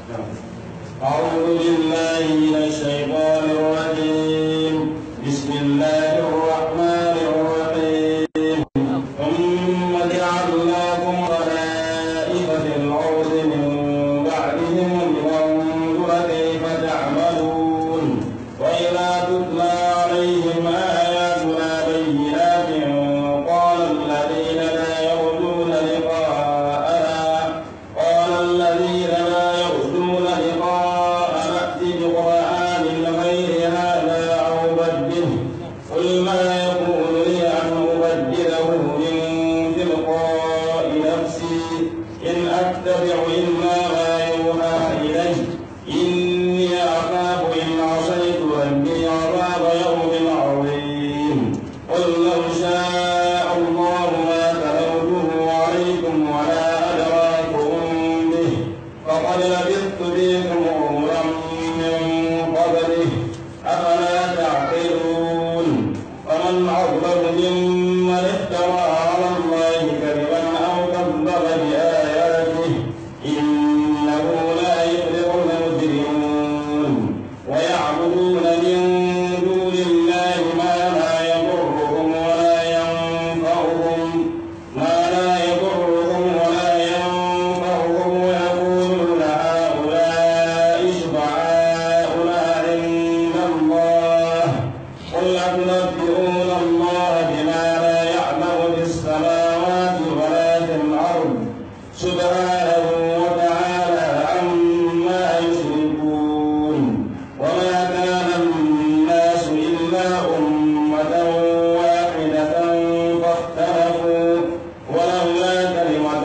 أعوذ بالله من الشيطان الرجيم بسم الله الرحمن الرحيم ثم جعلناكم خلائف في الأرض من بعدهم لننظر كيف تعملون وإذا تتلى عليهم آياتنا بينات قال الذين لا يرجون لقاءنا قال الذين لا يرجون لقاءنا ائت بقرآن غير هذا أو بدله قل ما يكون لي أن أبدله من تلقاء نفسي إن أتبع إلا ما يوحى إلي إني أخاف إن عصيت ربي عذاب يوم عظيم قل لو شاء الله ما تلوته عليكم ولا أدراكم به فقد لبثت فيكم عمرا من قبله أفلا تعقلون فمن أظلم ممن افترى على الله كذبا أو كذب بآياته إنه لا يفلح المجرمون ويعبدون من دون الله ما لا يضرهم ولا ينفعهم ما لا يضرهم ولا ينفعهم ويقولون هؤلاء شفعاؤنا عند الله قل أتنبئون الله بما لا يعلم في السماوات ولا في الأرض سبحانه وتعالى عما يشركون وما كان الناس إلا أمة واحدة فاختلفوا ولولا كلمة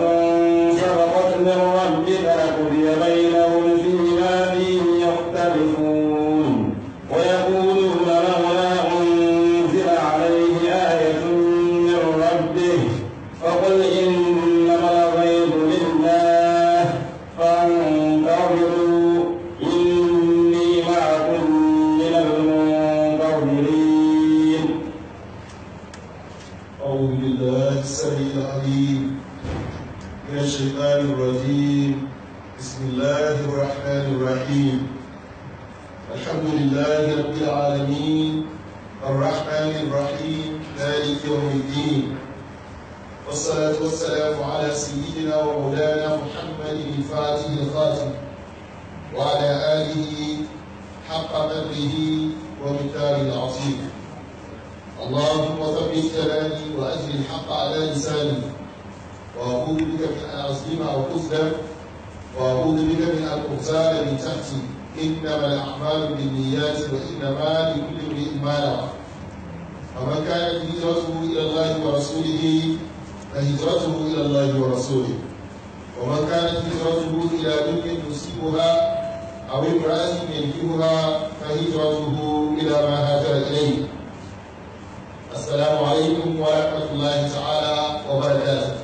سبقت من ربك لقضي بينهم فيما فيه يختلفون ويقولون لولا أنزل عليه آية من ربه فقل إنما الغيب لله فانتظروا إني معكم من المنتظرين أعوذ بالله السميع العليم من الشيطان الرجيم بسم الله الرحمن الرحيم الحمد لله رب العالمين الرحمن الرحيم مالك يوم الدين والصلاة والسلام على سيدنا ومولانا محمد الفاتح الخاتم وعلى آله حق قدره ومقداره العظيم اللهم ثبت كلامي واجل الحق على لساني واعوذ بك من ان اظلم او اظلم واعوذ بك من ان اغتال من تحتي انما الاعمال بالنيات وانما لكل امرئ ما نوى فمن كانت هجرته الى الله ورسوله فهجرته الى الله ورسوله ومن كانت هجرته الى دنيا يصيبها او امراه ينكبها فهجرته الى ما هاجر اليه السلام عليكم ورحمة الله تعالى وبركاته.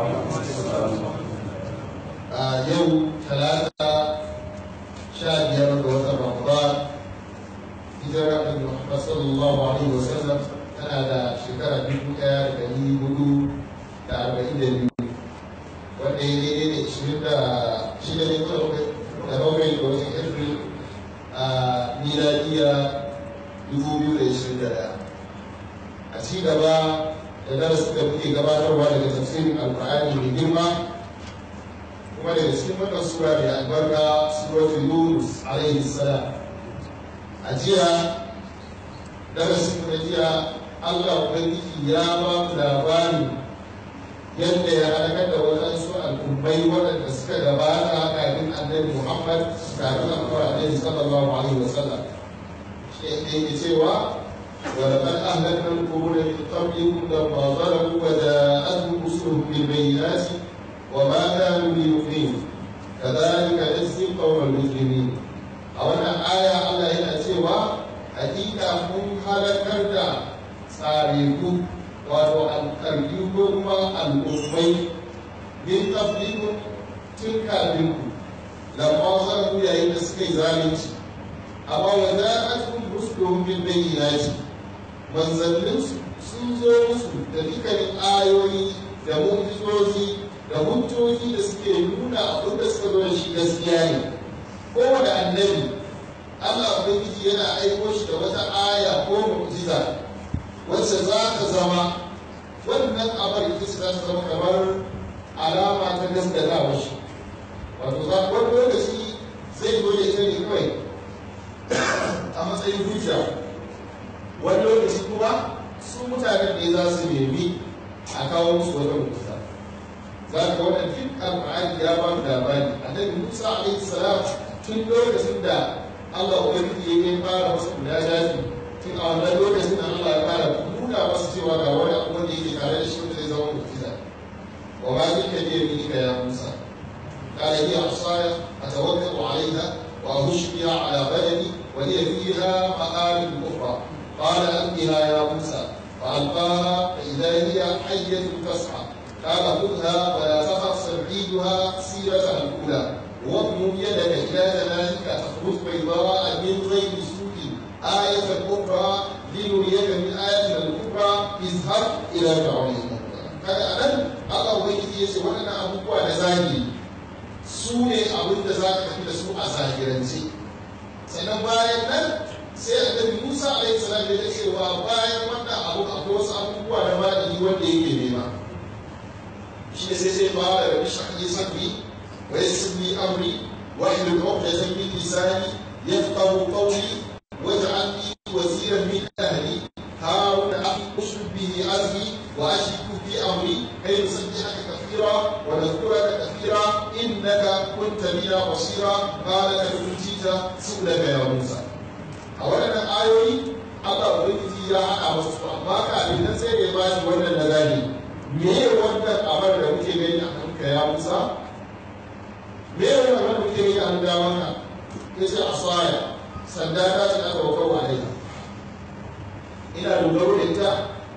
آه يوم ثلاثة شهر يوم رمضان هجرة النبي محمد صلى الله عليه وسلم tana da shekara dubu ɗaya da ɗari hudu da arba'in da biyu wanda ya daidai da ishirin da shida ne ko da bakwai da watan april a miladiya dubu biyu da ishirin da ɗaya a ci gaba da darasin da muke gabatarwa daga tafsirin alkur'ani mai girma kuma daga cikin wannan sura mai albarka suratul yunus alaihi salam a jiya darasin da jiya allah ubangiji ya ba mu labarin yadda ya halakar da waɗansu al'ummai waɗanda suka gabata kafin annabi muhammad kafin alkuwa alaihi sallallahu alaihi wasallam shi yake cewa ولقد أهلكنا القرون من قبلكم لما ظلموا وجاءتهم رسلهم بالبينات وما كانوا ليؤمنوا كذلك نجزي القوم المجرمين a wannan aya Allah yana cewa hakika mun halakar da tsariku wato alƙarfi ko kuma al'ummai min qablikum tun kafin ku lamma zalamu yayin da suka yi zalunci amma wa ja'atuhum rusuluhum bil bayyinati manzannin sun zo musu da dukkanin ayoyi da mu'jizozi da hujjoji da suke nuna abin da suka zo da shi gaskiya ne kowane annabi Allah ubangiji yana aiko shi da wata aya ko mu'jiza wacce za ta zama wannan abar ita ce za ta zama kamar alama ta gaskatawa shi wato za wani lokaci zai zo ya tare kawai a matsayin hujja wani lokaci kuma su mutanen ne za su nemi a kawo musu wata mu'jiza za ka wannan duk alƙur'ani ya ba mu labari annabi Musa alaihi salam tun lokacin da Allah ubangiji ya fara masa guda daji tun a wannan lokacin da Allah ya fara nuna masa cewa ga wani abu wanda yake tare da shi wanda zai zama mu'jiza wa ma zika bi yaminika ya Musa قال هي عصاي اتوكل عليها واهش بها على بدني وهي فيها مآرب اخرى قال القها يا موسى فالقاها فاذا هي حيه تسعى قال خذها ولا تخف سنعيدها سيرتها الاولى واضمم يدك الى ذلك تخرج بيضاء من غير سوء آية أخرى لنريك من آياتنا الكبرى اذهب إلى فرعون kaga anan Allah ubangiji ya ce waɗannan abubuwa da zahiri su ne abin da za ka tafi da su a zahirance sannan bayan nan sai annabi Musa alaihi salam ya cewa bayan wannan abu akwai wasu abubuwa da madani wanda yake nema shi ne sai sai fara da bishan yi sabbi wa yassirni amri wa ihlul uqdatan min lisani yafqahu qawli waj'alni waziran min ahli هارون أخي أشرك به أزري وأشرك في أمري كي نسبحك كثيرا ونذكرك كثيرا إنك كنت بنا بصيرا قال قد أوتيت سؤلك يا موسى أولا آيوي Allah Ubangiji ya haɗa masu su amma kafin nan sai da ya bashi wannan nazari me wannan abar da muke gani a kanka ya Musa me wannan abar da muke gani a hannun damanka ya ce asaya sanda ta ce aka wakau alaiha ina dogaro da ita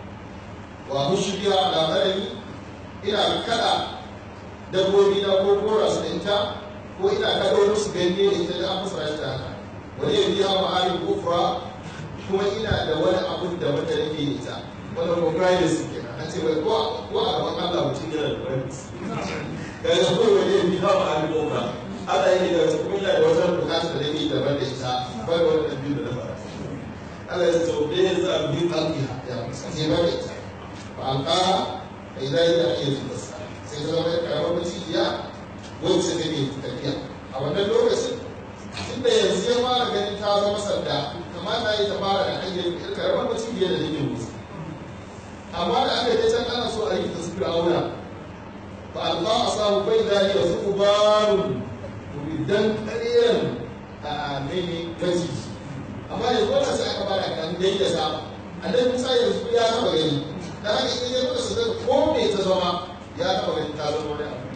wa mushriya ala badani ina kada dabbobi na ko kora su da ita ko ina kado musu ganye da ita da an musu rashta haka wani ya biya ma halin kufra kuma ina da wani abun da wata nake da ita wani ko kayan su kenan an ce wai ko ko a gaban Allah mutum yana da wani ga ga ko wani ya biya ma halin kufra Allah yake da kuma ina da wata bukata da nake daban da ita ba da wani abin da na fara Allah ya ce be za a bi alƙiha ya sai ba da ita fa alƙaha fa idan ya iya zuwa sai ta zama karamar macijiya wacce ta ke tafiya a wannan lokacin inda yanzu ya fara ganin ta zama sanda kamata ya ta fara da hanyar karamar macijiya da take musu amma da aka je can ana so a yi ta su fir'auna fa alƙa a samu bai da ya su barun dan ƙareren a mene maciji amma yanzu wannan sai aka fara kan dai da sama annabi Musa yanzu ya taba gani dan haka in ya muka sadaka ko me ta zama ya taba gani ta zama wani abu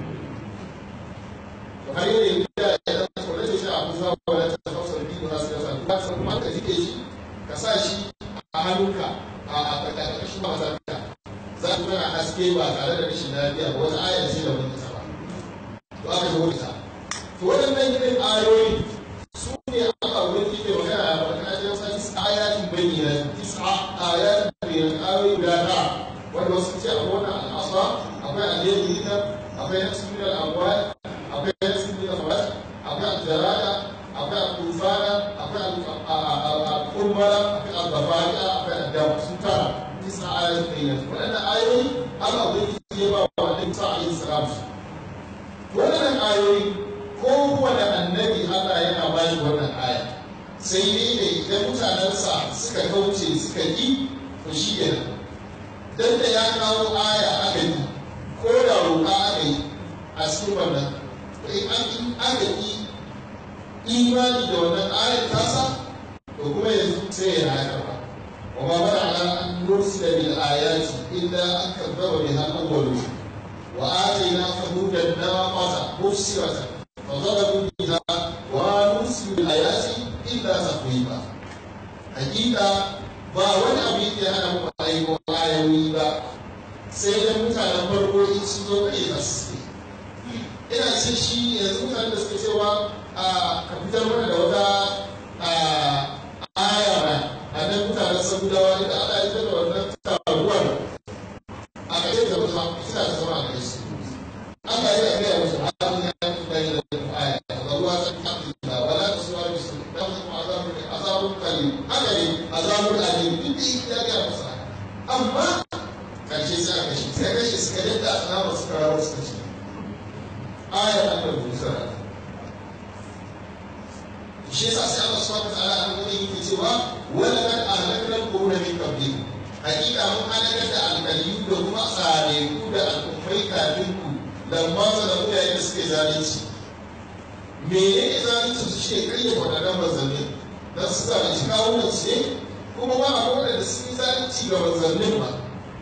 to har yau yanzu ya ya dan tsore shi a Musa wala ta tafsir bi wa sai sa ba san kuma ka jike shi ka sa shi a hannunka a a karkashin mazarka za ku tana haske ba tare da rashin lafiya ba wata ayar ce da wani ta ba to aka yi wata to waɗannan irin ayoyi su ne Allah wani ke magana a wani ajiyar sa tis ayatin bayyana tis ayatin bayyana ayoyi guda ta wanda wasu ce akwai wani al'asa akwai alayyadi na akwai na cikin al'amwal akwai na cikin al'amwal akwai aljarada akwai al'ufana akwai al'ummara akwai al-bafari'a akwai al-dam sun tara tis ayatin bayyana waɗannan ayoyi Allah wani ke ba wa wani sa alayhi salam waɗannan ayoyi kowane annabi Allah yana ba shi wannan aya sai dai da idan mutanensa suka kauce suka yi to shi kenan dan da ya kawo aya aka yi ko da roƙa aka yi a cikin wannan to in an in aka yi imani da wannan ayar tasa to kuma yanzu sai ya haka ba wa ma bada ala an nursila bil ayati illa an kadzaba biha al-awwalun wa atayna thamuda naqata mubsiratan فضربوا بها ونرسل الآيات إلا تقويما حقيقة ba wani abu yake hana mu aiko ayoyi ba sai da mutanen farko in sun zo kai da su ina ce shi yanzu mutanen da suke cewa a ka fitar mana da wata aya ba a nan mutanen sabudawa inda ana yi da wannan taruwar a ƙarshe da mutum suna da zama a ƙarshe Allah ya gaya musu halin ya bayyana da aya ga ruwa ta kafin da wala azabun qalil haka ne azabun alim duk da ya ga masa amma karshe sai aka shi sai kashe suka yadda azaba suka rawar suka ce ayar Allah Musa shi yasa sai Allah subhanahu wa ta'ala an gani yake cewa wala kad ahlakna al-quruna min qablikum hakika mun halakar da alkaliyu da kuma tsareku da al'ummai kafin ku lamma zalamu yayin da suke zalunci menene zalunci su ce kai da wadannan manzanni dan su zalunci kawunan su ne kuma ba a wadanda sun yi zalunci ga manzannin ba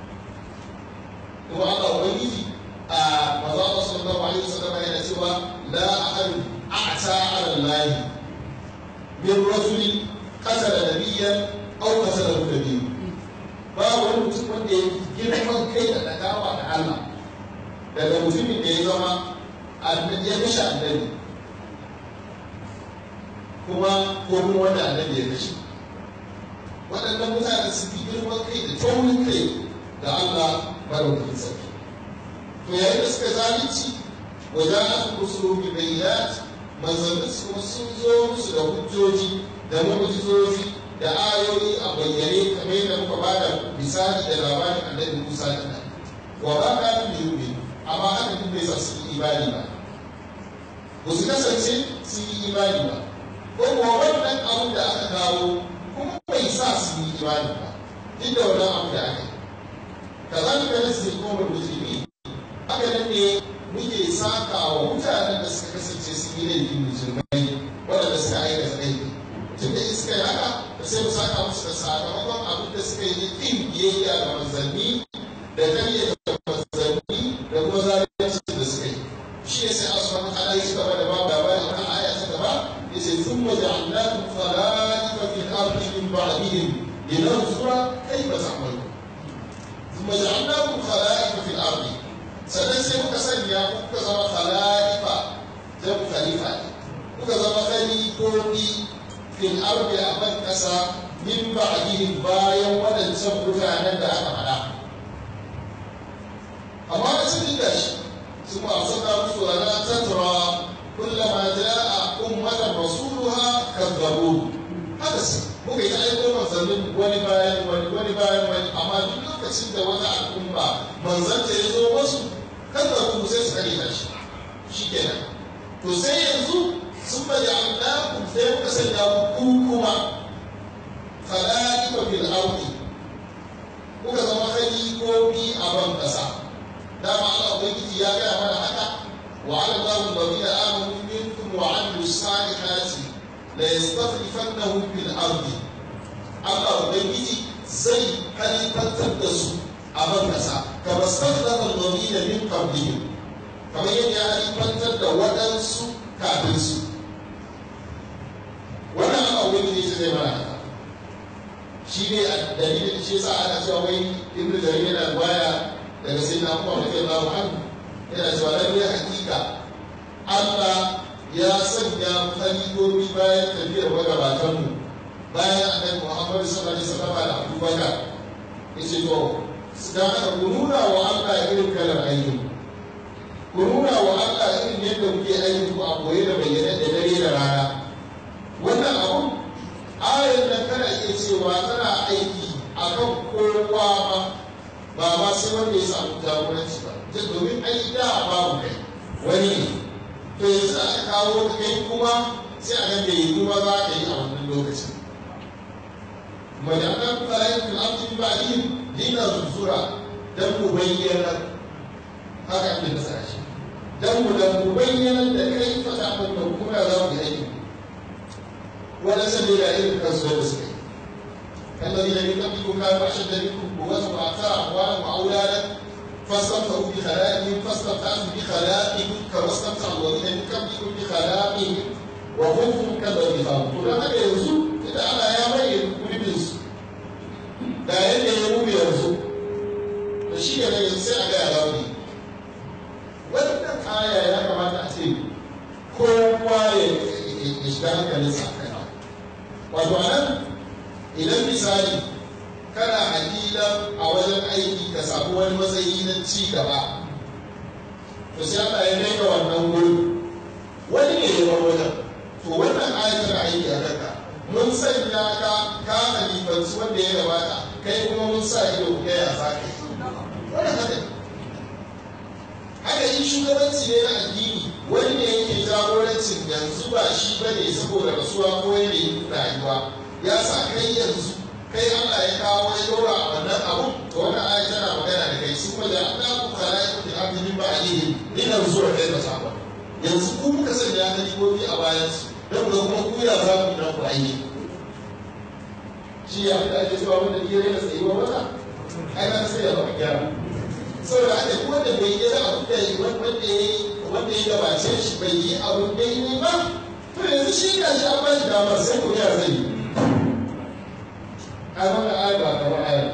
kuma Allah ubangiji a maza Allah sallallahu alaihi wasallam yana cewa la ahadu a'ta 'ala Allah min rajuli qatala nabiyyan aw qatala nabiyyan ba wani mutum wanda ya girman kai da dagawa da Allah daga mutumin da ya zama ya kashe annabi kuma ko kuma wanda annabi ya kashe waɗannan mutane su fi girman kai da taurin kai da Allah madaukakin sarki to yayin da suka zalunci wa ja'a rusulu bi bayyinat manzannin su kuma sun zo musu da hujjoji da mu'jizoji da ayoyi a bayyane kamar yadda muka ba da misali da labarin annabi Musa da nan wa ba ka fi yubi amma haka duk bai sa su yi imani ba ba su kasance sun yi imani ba ko kuwa wannan abin da aka kawo kuma bai sa su yi imani ba duk da wannan abu da aka yi kazalika nasi kuma mujrimi haka nan ne muke saka wa mutanen da suka kasance sun yi laifin musulmai waɗanda suka aikata laifi tun da iska yi haka da sai mu saka musu da sakamakon abin da suka yi kin biyayya ga manzanni da karya da manzanni da kuma zalunci da suka yi shi ne sai asu wani ala yi gaba da babu labarin wani aya ta gaba ya ce sun maja annakum khala'ifa fil ardi min ba'dihim linanzura kayfa ta'malun sun maja annakum khala'ifa fil ardi sannan sai muka sanya kuka zama khala'ifa jamu khalifa ne kuka zama khalifofi fil ardi a ban kasa min ba'dihim bayan waɗancan mutanen da aka faɗa amma da sun da shi sun ma saka musu wala tatra kullama ja'a ummatan rasuluha kadzabu haka su muka yi aiko manzannin wani bayan wani wani bayan wani amma duk lokacin da wata al'umma manzanta ya zo wasu kadzabu sai su kare shi shikenan to sai yanzu sun bari annakum sai muka sanya ku kuma khala'ifa fil ardi kuka zama khalifofi a ban kasa dama Allah ubangiji ya gaya mana haka wa ala Allahu alladhina amanu minkum wa amilu salihati la yastakhlifannahum fil ardi Allah ubangiji zai halifantar da su a ban kasa kama stakhlafa alladhina min qablihim kamar yadda ya halifantar da waɗansu kafin su wannan ana wani ne zai mana haka shi ne a dalilin shi yasa ana cewa wai ibnu jarir yana baya daga sai na kuma rake Allahu anhu yana cewa lalle hakika Allah ya sanya khalifofi bayan tafiyar magabatan mu bayan annabi Muhammad sallallahu alaihi wasallam da Abu Bakar yace to dan haka ku nuna wa Allah irin kalar aikin ku nuna wa Allah irin yadda muke aikin ku a koye da bayyana da dare da rana wannan abu ayar nan kana iya cewa tana aiki a kan kowa ma ba ma sai wanda ya samu jagoranci ba ta domin ai da babu kai wani ne to yanzu aka kawo ka kai kuma sai a nan da yi kuma za ka yi a wannan lokacin majalar kayan fil'amfin ba'in dina zuzura don mu bayyana haka ake nasa shi don mu da mu bayyana da kai fata abin da kuma za mu yi aiki ولا سبيل إلى الكسر والسكين الذين من قبلكم كانوا أشد منكم قوة وأكثر أموالا وأولادا فاستمتعوا بخلاقهم فاستمتعتم بخلاقهم كما استمتع الذين من قبلكم بخلاقهم وخذتم كالذي خاضوا كل هذا يرزو إذا أنا يا مريم كل بنس لا يلي يموم يرزو فشيء لا ينسى على أغاني wannan aya ya kamata a ce kowa ya shiga hankalinsa a kai wato a nan idan misali kana hakila a wajen aiki ka samu wani matsayi na ci gaba to sai Allah ya kai ka wannan wurin wani ne ya bar wajen to wannan ayat tana aiki a kanka mun sanya ka ka halifanci wanda ya gabata kai kuma mun sa ido ku kai a sake wannan haka ne haka in shugabanci ne na addini wani ne yake jagorancin yanzu ba shi ba ne saboda rasuwa ko yanayin rayuwa ya sa kai yanzu kai Allah ya kawo ya dora a wannan abu to wannan ayi tana magana da kai su kuma da Allah ku kala ya kuke abin ba alihi ina zuwa kai da sabon yanzu ku muka sanya halifofi a bayan su don ku kuma ku ya za ku dan ku aiki shi ya fi ake cewa wanda ke rena tsayuwa wata ai na sai ya baka gyara saboda haka duk wanda bai yi abu da wanda ya wanda ya gabace shi bai yi abu da yi ba to yanzu shi ga shi an ba shi damar sai ku ya zai yi a wannan ayar ba kamar ayar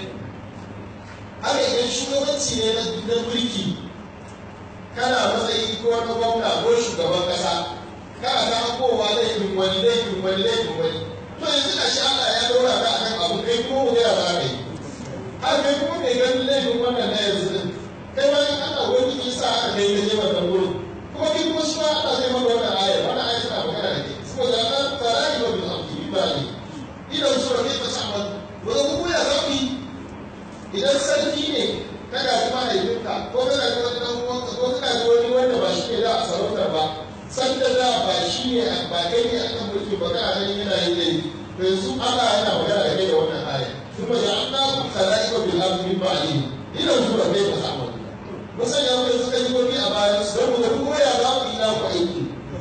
haka idan shugabanci ne na mulki kana matsayi ko na gwamna ko shugaban kasa kana ta kowa laifin wani laifin wani laifin wani to yanzu ga shi Allah ya daura ka akan abu kai kuma mu ya za ka yi har kai kuma kai ganin laifin wannan na yanzu din kai ma in Allah wani ki sa aka kai ka je wannan wurin kuma kai kuma shi ma Allah zai maka wannan ayar wannan ayar tana magana da kai saboda Allah tsara ni ba bil amri ba ne idan su rabe ta samu wanda kuma ya za ku yi idan sarki ne kana ji mahaifinka ko kana ji wani dan uwanka ko kana ji wani wanda ba shi ne da a sarautar ba sanda da ba shi ne ba kai ne akan mulki ba kana ganin yana yin laifi to yanzu Allah yana magana da kai da wannan aya kuma ya Allah ku khalaqa bil ardi min ba'di idan su rabe ta samu musan ya kai suka yi gobi a bayan su don mu kuma ya za ku yi na ku aiki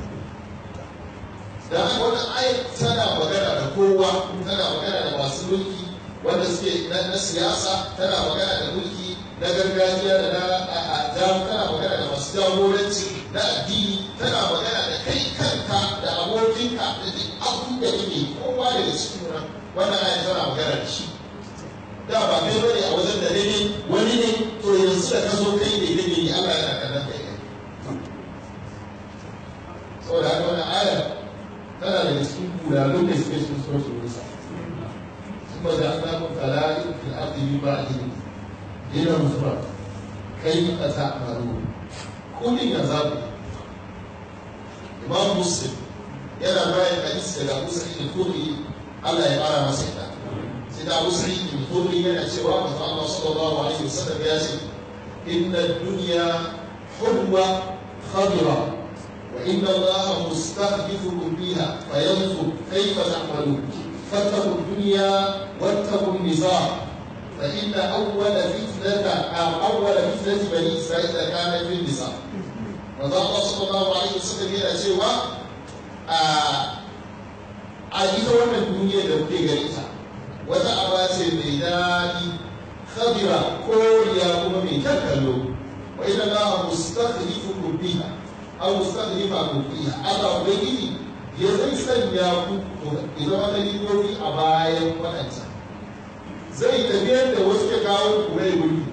da haka wannan aya tana magana da kowa tana magana da masu mulki wanda suke na siyasa tana magana da mulki na gargajiya da na jamu tana magana da masu jagoranci na addini tana magana da kai kanka da abokinka da duk abin da kake kowa daga cikin nan wannan aya tana magana da shi da ba kai bane a wajen da daidai wani ne to yanzu da ka zo kai ne daidai ne Allah yana kallon kai ne saboda haka wannan aya tana daga cikin kulalun da suke cikin suratul nisa ثم جعلناكم خلائف في الارض من بعدهم لننظر كيف تعملون كل يزال امام مسلم yana bayan hadisi daga Abu Sa'id al-Khudri Allah ya fara masa ita sai da Abu Sa'id al-Khudri yana cewa manzo Allah sallallahu alaihi wasallam ya ce inna ad-dunya hulwa khadira wa inna Allah mustakhlifukum fiha fayanzur kayfa ta'malun فاتقوا الدنيا واتقوا النزاع فإن أول فتنة أو أول فتنة بني إسرائيل كانت في النزاع وذا الله صلى الله عليه وسلم yana cewa a ita wannan duniya da kuke gani ta wata aba ce mai daɗi khadira koriya kuma mai kyan kallo wa inna allaha mustakhlifukum fiha aw mustakhlifakum fiha Allah ubangiji ya zai sanya ku ku zama kalifofi a bayan waɗanta zai tafiyar da wasu ke kawo ku rai wuri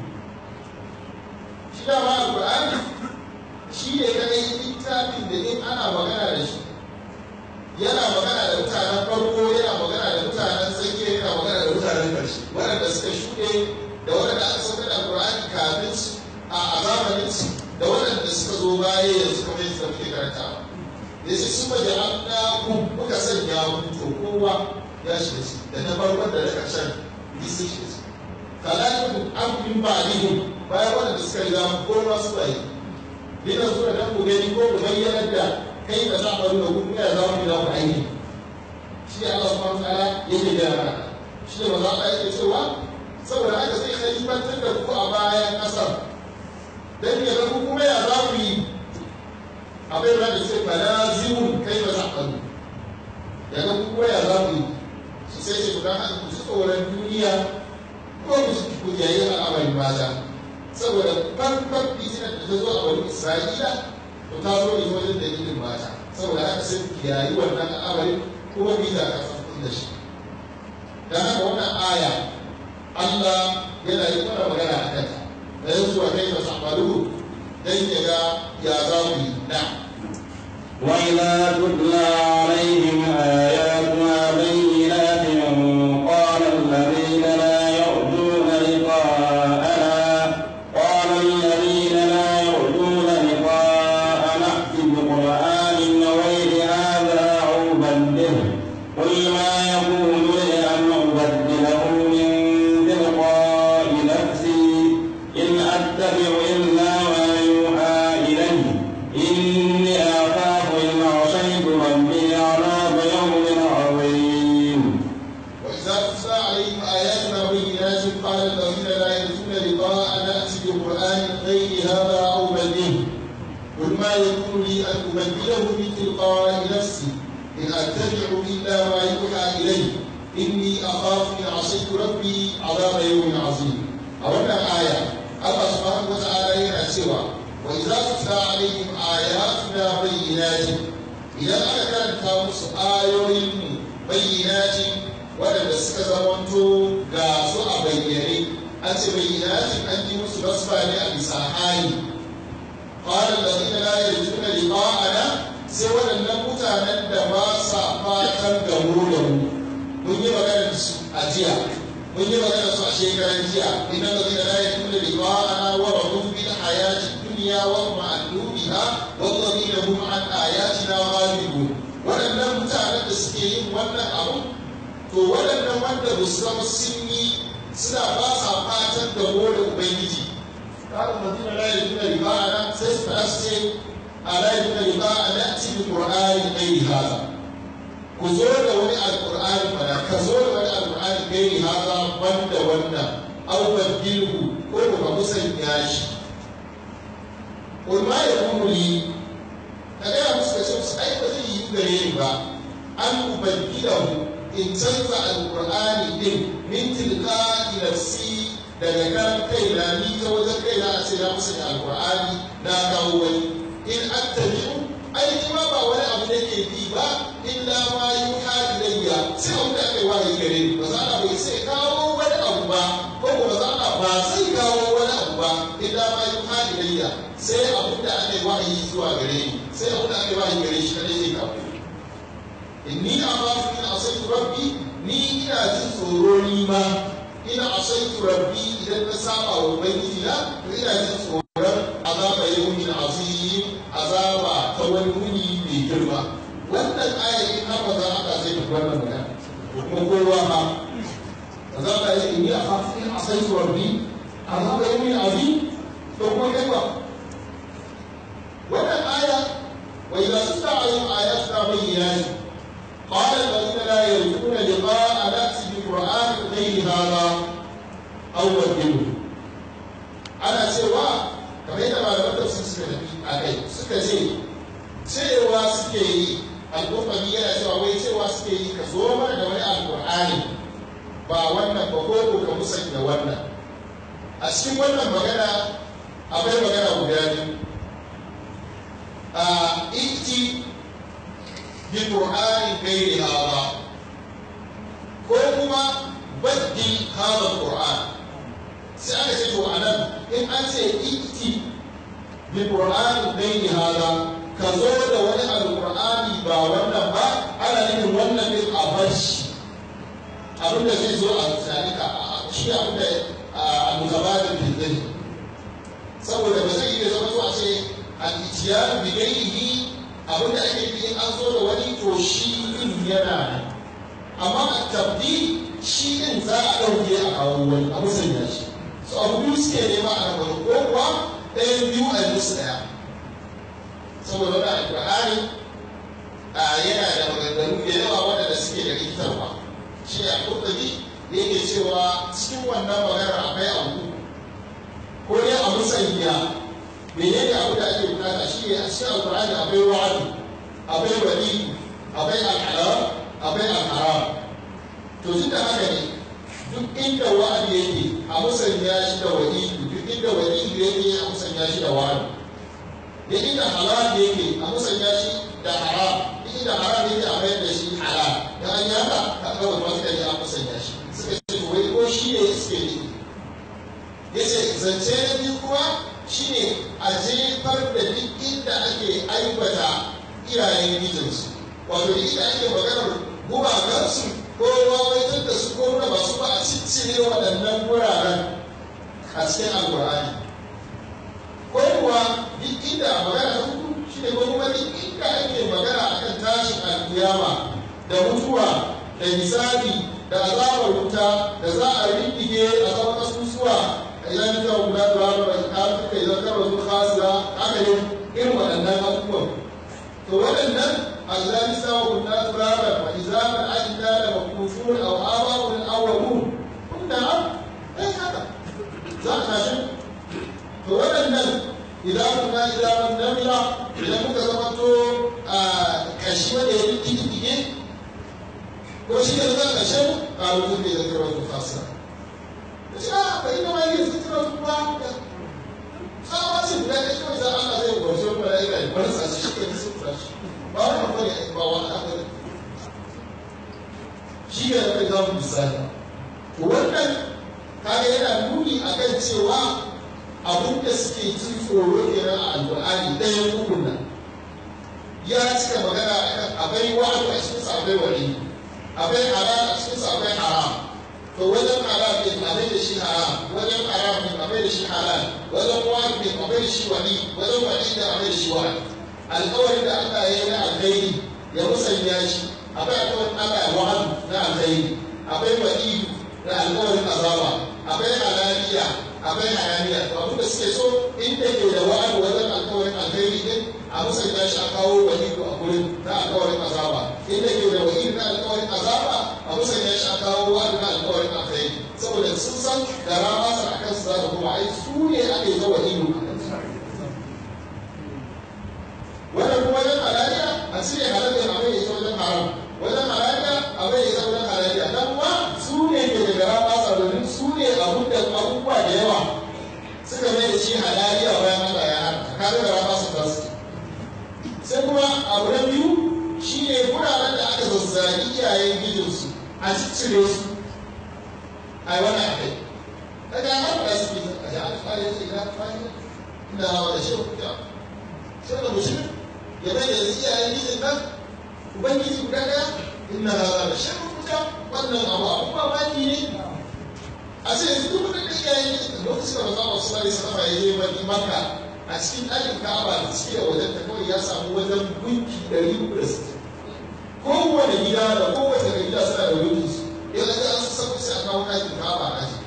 shi da ma alƙur'ani shi ne kadai littafin da in ana magana da shi yana magana da mutanen farko yana magana da mutanen tsakiya yana magana da mutanen ƙarshe waɗanda suka shuɗe da waɗanda aka saukar da alƙur'ani kafin su a zamanin su da waɗanda suka zo baya yanzu kamar yadda muke karantawa ya ce su maje an ku muka sanya ku to kowa ya shiga ci da na farkon da na ƙarshen duk sun shiga ci kalakun abin ba ni bayan wanda suka riga mu kowa su bayi dina zuwa dan ku gani ko ku bayyana da kai da za a da ku ya za mu da ku aiki shi Allah subhanahu wa ta'ala yake da mana shi ne maza Allah yake cewa saboda haka sai khalifantar da ku a bayan kasar dan ya ga ku kuma ya za ku yi abin da ce fala zimun kai ba za a ya ga ku kuma ya za ku yi su sai ce gudan haka ku tsoron duniya ko ku ku yayi al'amarin mata saboda farkon fitinar da ta zo a wani isra'ila to ta zo ne wajen dalilin mata saboda haka sai ku yayi wannan al'amarin kuma ku yi da kafin da shi dan haka wannan aya Allah yana yi mana magana a kanta da yanzu a kai masa amalu dan ya ga ya za ku yi na'am وإذا تتلى عليهم آياتنا بينات قال الذين لا يرجون لقاءنا قال الذين لا يرجون لقاءنا ائت بقرآن غير هذا أو بدله قل غير هذا أو بدله قل ما يكون لي أن أبدله من تلقاء نفسي إن أتبع إلا ما يوحى إلي إني أخاف إن عصيت ربي عذاب يوم عظيم أولا آية الله سبحانه وتعالى يرى سوى وإذا تتلى عليهم آياتنا بينات إذا أنا كانت مس آيوين بينات waɗanda suka zamanto ga su a bayyane an ce bayyanatin an ji musu nasba ne a bisa hali qala alladhina la yarjuna liqa'ana sai waɗannan mutanen da ba sa fatan gamo da mu mun yi magana da su a jiya mun yi magana da su a shekaran jiya inna alladhina la yarjuna liqa'ana wa radu bil hayati dunya wa ma'annu biha walladhina hum an ayatina ghalibun waɗannan mutanen da suke yin wannan abu to waɗannan wanda ba su zama sun yi suna ba sa fatan da da ubangiji kaga mutum la yajuna riba ana sai su fara su ce a la yajuna riba ana ci bi qur'ani gairi haza ku zo da wani alqur'ani fara ka zo da wani alqur'ani gairi haza banda wannan aw badilhu ko ka musanya shi qul ma yakunu li kaga ya musu da su ai ba zai yi gare ni ba an ubadilahu in canza alkur'ani din min tilka nafsi daga kan kaina ni ta wajen kaina a ce na musu da alkur'ani na kawo wani in attabi'u ai ni ma ba wani abu da ke bi ba illa ma yuha ilayya sai abu da aka yi wahayi gare ni ba za a bai sai kawo wani abu ba ko ba za a ba sai kawo wani abu ba illa ma yuha ilayya sai abu da aka yi wahayi zuwa gare ni sai abu da aka yi wahayi gare shi kadai zai kawo inni akhafu in asaitu rabbi ni ina jin tsoro ni ma ina asaitu rabbi idan na saba wa ubangiji na to ina jin tsoron azaba yawmin azim azaba ta wani muni mai girma wannan aya in har maza aka zai tafi wannan magana kuma kowa ma azaba ya inni akhafu in asaitu rabbi azaba yawmin azim to kuma kai ba wannan aya wa idza tutla alaihim ayatuna bayyinatin قال الذين لا يرجون لقاء نأتي بقرآن غير هذا أو بدله ana cewa kamar yadda malaman tafsir suka tafi a kai suka ce cewa suke yi alƙur'ani yana cewa wai cewa suke yi ka zo mana da wani alƙur'ani ba wannan ba ko ka musanya wannan a cikin wannan magana akwai magana guda biyu a iti بقرآن غير هذا كوكما بدل هذا القرآن سألت أنا إن أنت إتي بقرآن غير هذا كزود ولا القرآن با ولا با أنا نقول ولا بالأبش abin da zai zo a tunanika shi abin da a mugabatin bilzani saboda ba zai iya zama zuwa ce al-itiyar bi gairihi abin da ake fi an zo da wani to shi din yana nan amma a tabdi shi din za a ɗauke a kawo wani a musanya shi so abu biyu suke nema a nan wani ko kuwa ɗayan biyu a musu ɗaya saboda wani alƙur'ani a yana da maganganu da yawa waɗanda suke da rikitarwa shi a kurɗabi da yake cewa cikin wannan maganar akwai abu ko dai a musanya menene abu da ake bukata shi ne a cikin alkur'ani akwai wa'adu akwai wali akwai al'alam akwai al'aram to tun da haka ne duk inda wa'adu yake a musanya shi da wali duk inda wali yake a musanya shi da wa'adu da inda halal yake a musanya shi da haram duk inda haram yake a mayar da shi halal da an yi haka ka ga wani wasu kaji a musanya shi suka ce to wai ko shi ne suke ne yace zance na biyu kuma shine a jefar da duk inda ake aibata iyayen mijinsu wato duk inda ake maganar gumakansu ko wawaitar da su ko nuna masu ba a ciccire waɗannan wuraren a cikin alkur'ani ko kuwa duk inda magana ta hudu shine ko kuma duk inda ake magana akan tashin alkiyama da mutuwa da hisabi da azabar wuta da za a rindige a zama kasusuwa idan ka guda da wani mai kafin idan ka rasu khasira haka ne irin waɗannan abubuwan to waɗannan allani sa wa kunna turaba wa izaman ajina da makufun aw aba'un awwalun kunna ai haka za a tashi to waɗannan zuke da kira wata fasa da shi a bai na mai yin zikira wata ba tsawa ce guda ɗaya kawai za Allah zai gwarshe wani mala'ika ya bar sa shi ke nisan tashi ba wani abu ne ba wani abu ne shi ne da za mu misali to wannan kaga yana nuni akan cewa abin da suke jin tsoro kenan a alƙur'ani ɗayan ukun nan ya cika magana akan akwai wa'adu a cikin sa akwai wani akwai halal a cikin sa akwai haram to wajen halal din akwai da shi haram wajen haram din akwai da shi halal wajen wa'adu din akwai da shi wani wajen wani din akwai da shi wa'adu alƙawarin da Allah ya yi na alkhairi ya musanya shi akwai alƙawarin Allah ya wa'adu na alkhairi akwai wa'idu na alƙawarin azaba akwai halaliya akwai hayaniya to abin da suke so inda ke da wa'adu wajen alƙawarin alkhairi din a musanya shi a kawo wa'idu a gurin na alƙawarin azaba inda ke da wa'idu na alƙawarin azaba a musanya shi a kawo wa'adu na alƙawarin alkhairi saboda sun san da rama sa a kansu za ta kuma ai su ne ake ga wa'idu a kansu wannan kuma wajen halaliya a cire halaliya abin ya ita wajen haram wajen halaliya abin ya ita wajen halaliya dan kuma su ne ke da gara masa domin su ne abun da abubuwa da yawa suka mai da shi halaliya bayan Allah ya hana ka ga gara masa ta su sai kuma abu na biyu shi ne wuraren da aka zazzagi iyayen gijinsu a ciccire su a yi wani akai daga har da su a ji an fara yake na fara ina da shi kuka sai da musulmi ya bai da iyayen gijin nan ubangiji guda daya inna hada da shan kuka wannan abu abu mamaki ne a ce yanzu duk wani da iyayen gijin lokacin da maza masu sari sama ya je mani maka a cikin ɗakin ka'aba da ciki a wajen ta kawai ya samu wajen gunki ɗari uku da sittin kowane gida da kowace gida suna da gunki su yanzu an su sabu sai a kawo ɗakin ka'aba a aji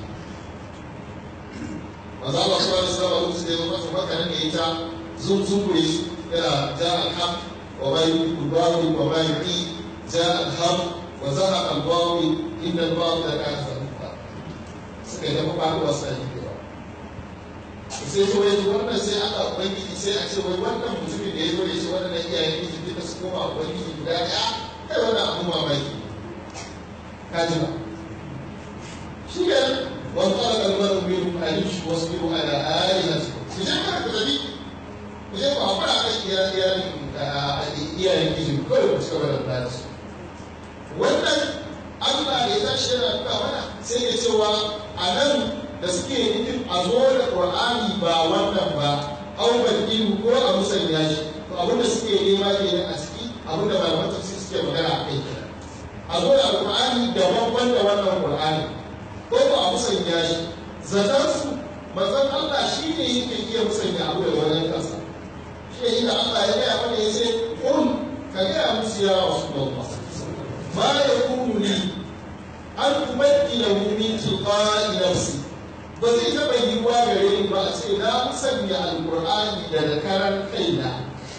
maza Allah su wani sama lokacin da ya zo masa maka nan da ita zunzungure su yana ja alham wa ma yuhibbu al-batil wa ma yu'i ja alham wa zahaqa al-batil inna al-batila kana zahuqa suka yi ta faɗuwa suna yi sai to yanzu wannan sai aka ubangiji sai a ce wai wannan mutumin da ya zo da shi wannan iyayen miji duka su koma ubangiji guda ɗaya kai wannan abu mamaki ka ji ba shi ne wani tsara kalmar min alish wasu biyu ala alihati ku je mana ku tafi ku je ku haƙura a kan iyayen iyayen miji kawai ku cigaba da kula da su wannan Allah ya tashi yana nuna mana sai ya cewa a nan da suke nufin a zo da ƙur'ani ba wannan ba auban ilu ko a musanya shi to abin da suke nema ke a ciki abin da malaman tafsir suke magana a kai a zo da alƙur'ani daban da wannan ƙur'ani ko ko a musanya shi zaton su manzon Allah shi ne yake iya musanya abu da wajen kansa shi ne inda Allah ya gaya mana ya ce kun ka gaya musu ya wasu babba ma ya kunu ni an tumakkina min tilqa'i nafsi ba zai taɓa yiwuwa gare ni ba a ce na musanya alƙur'ani daga karan kaina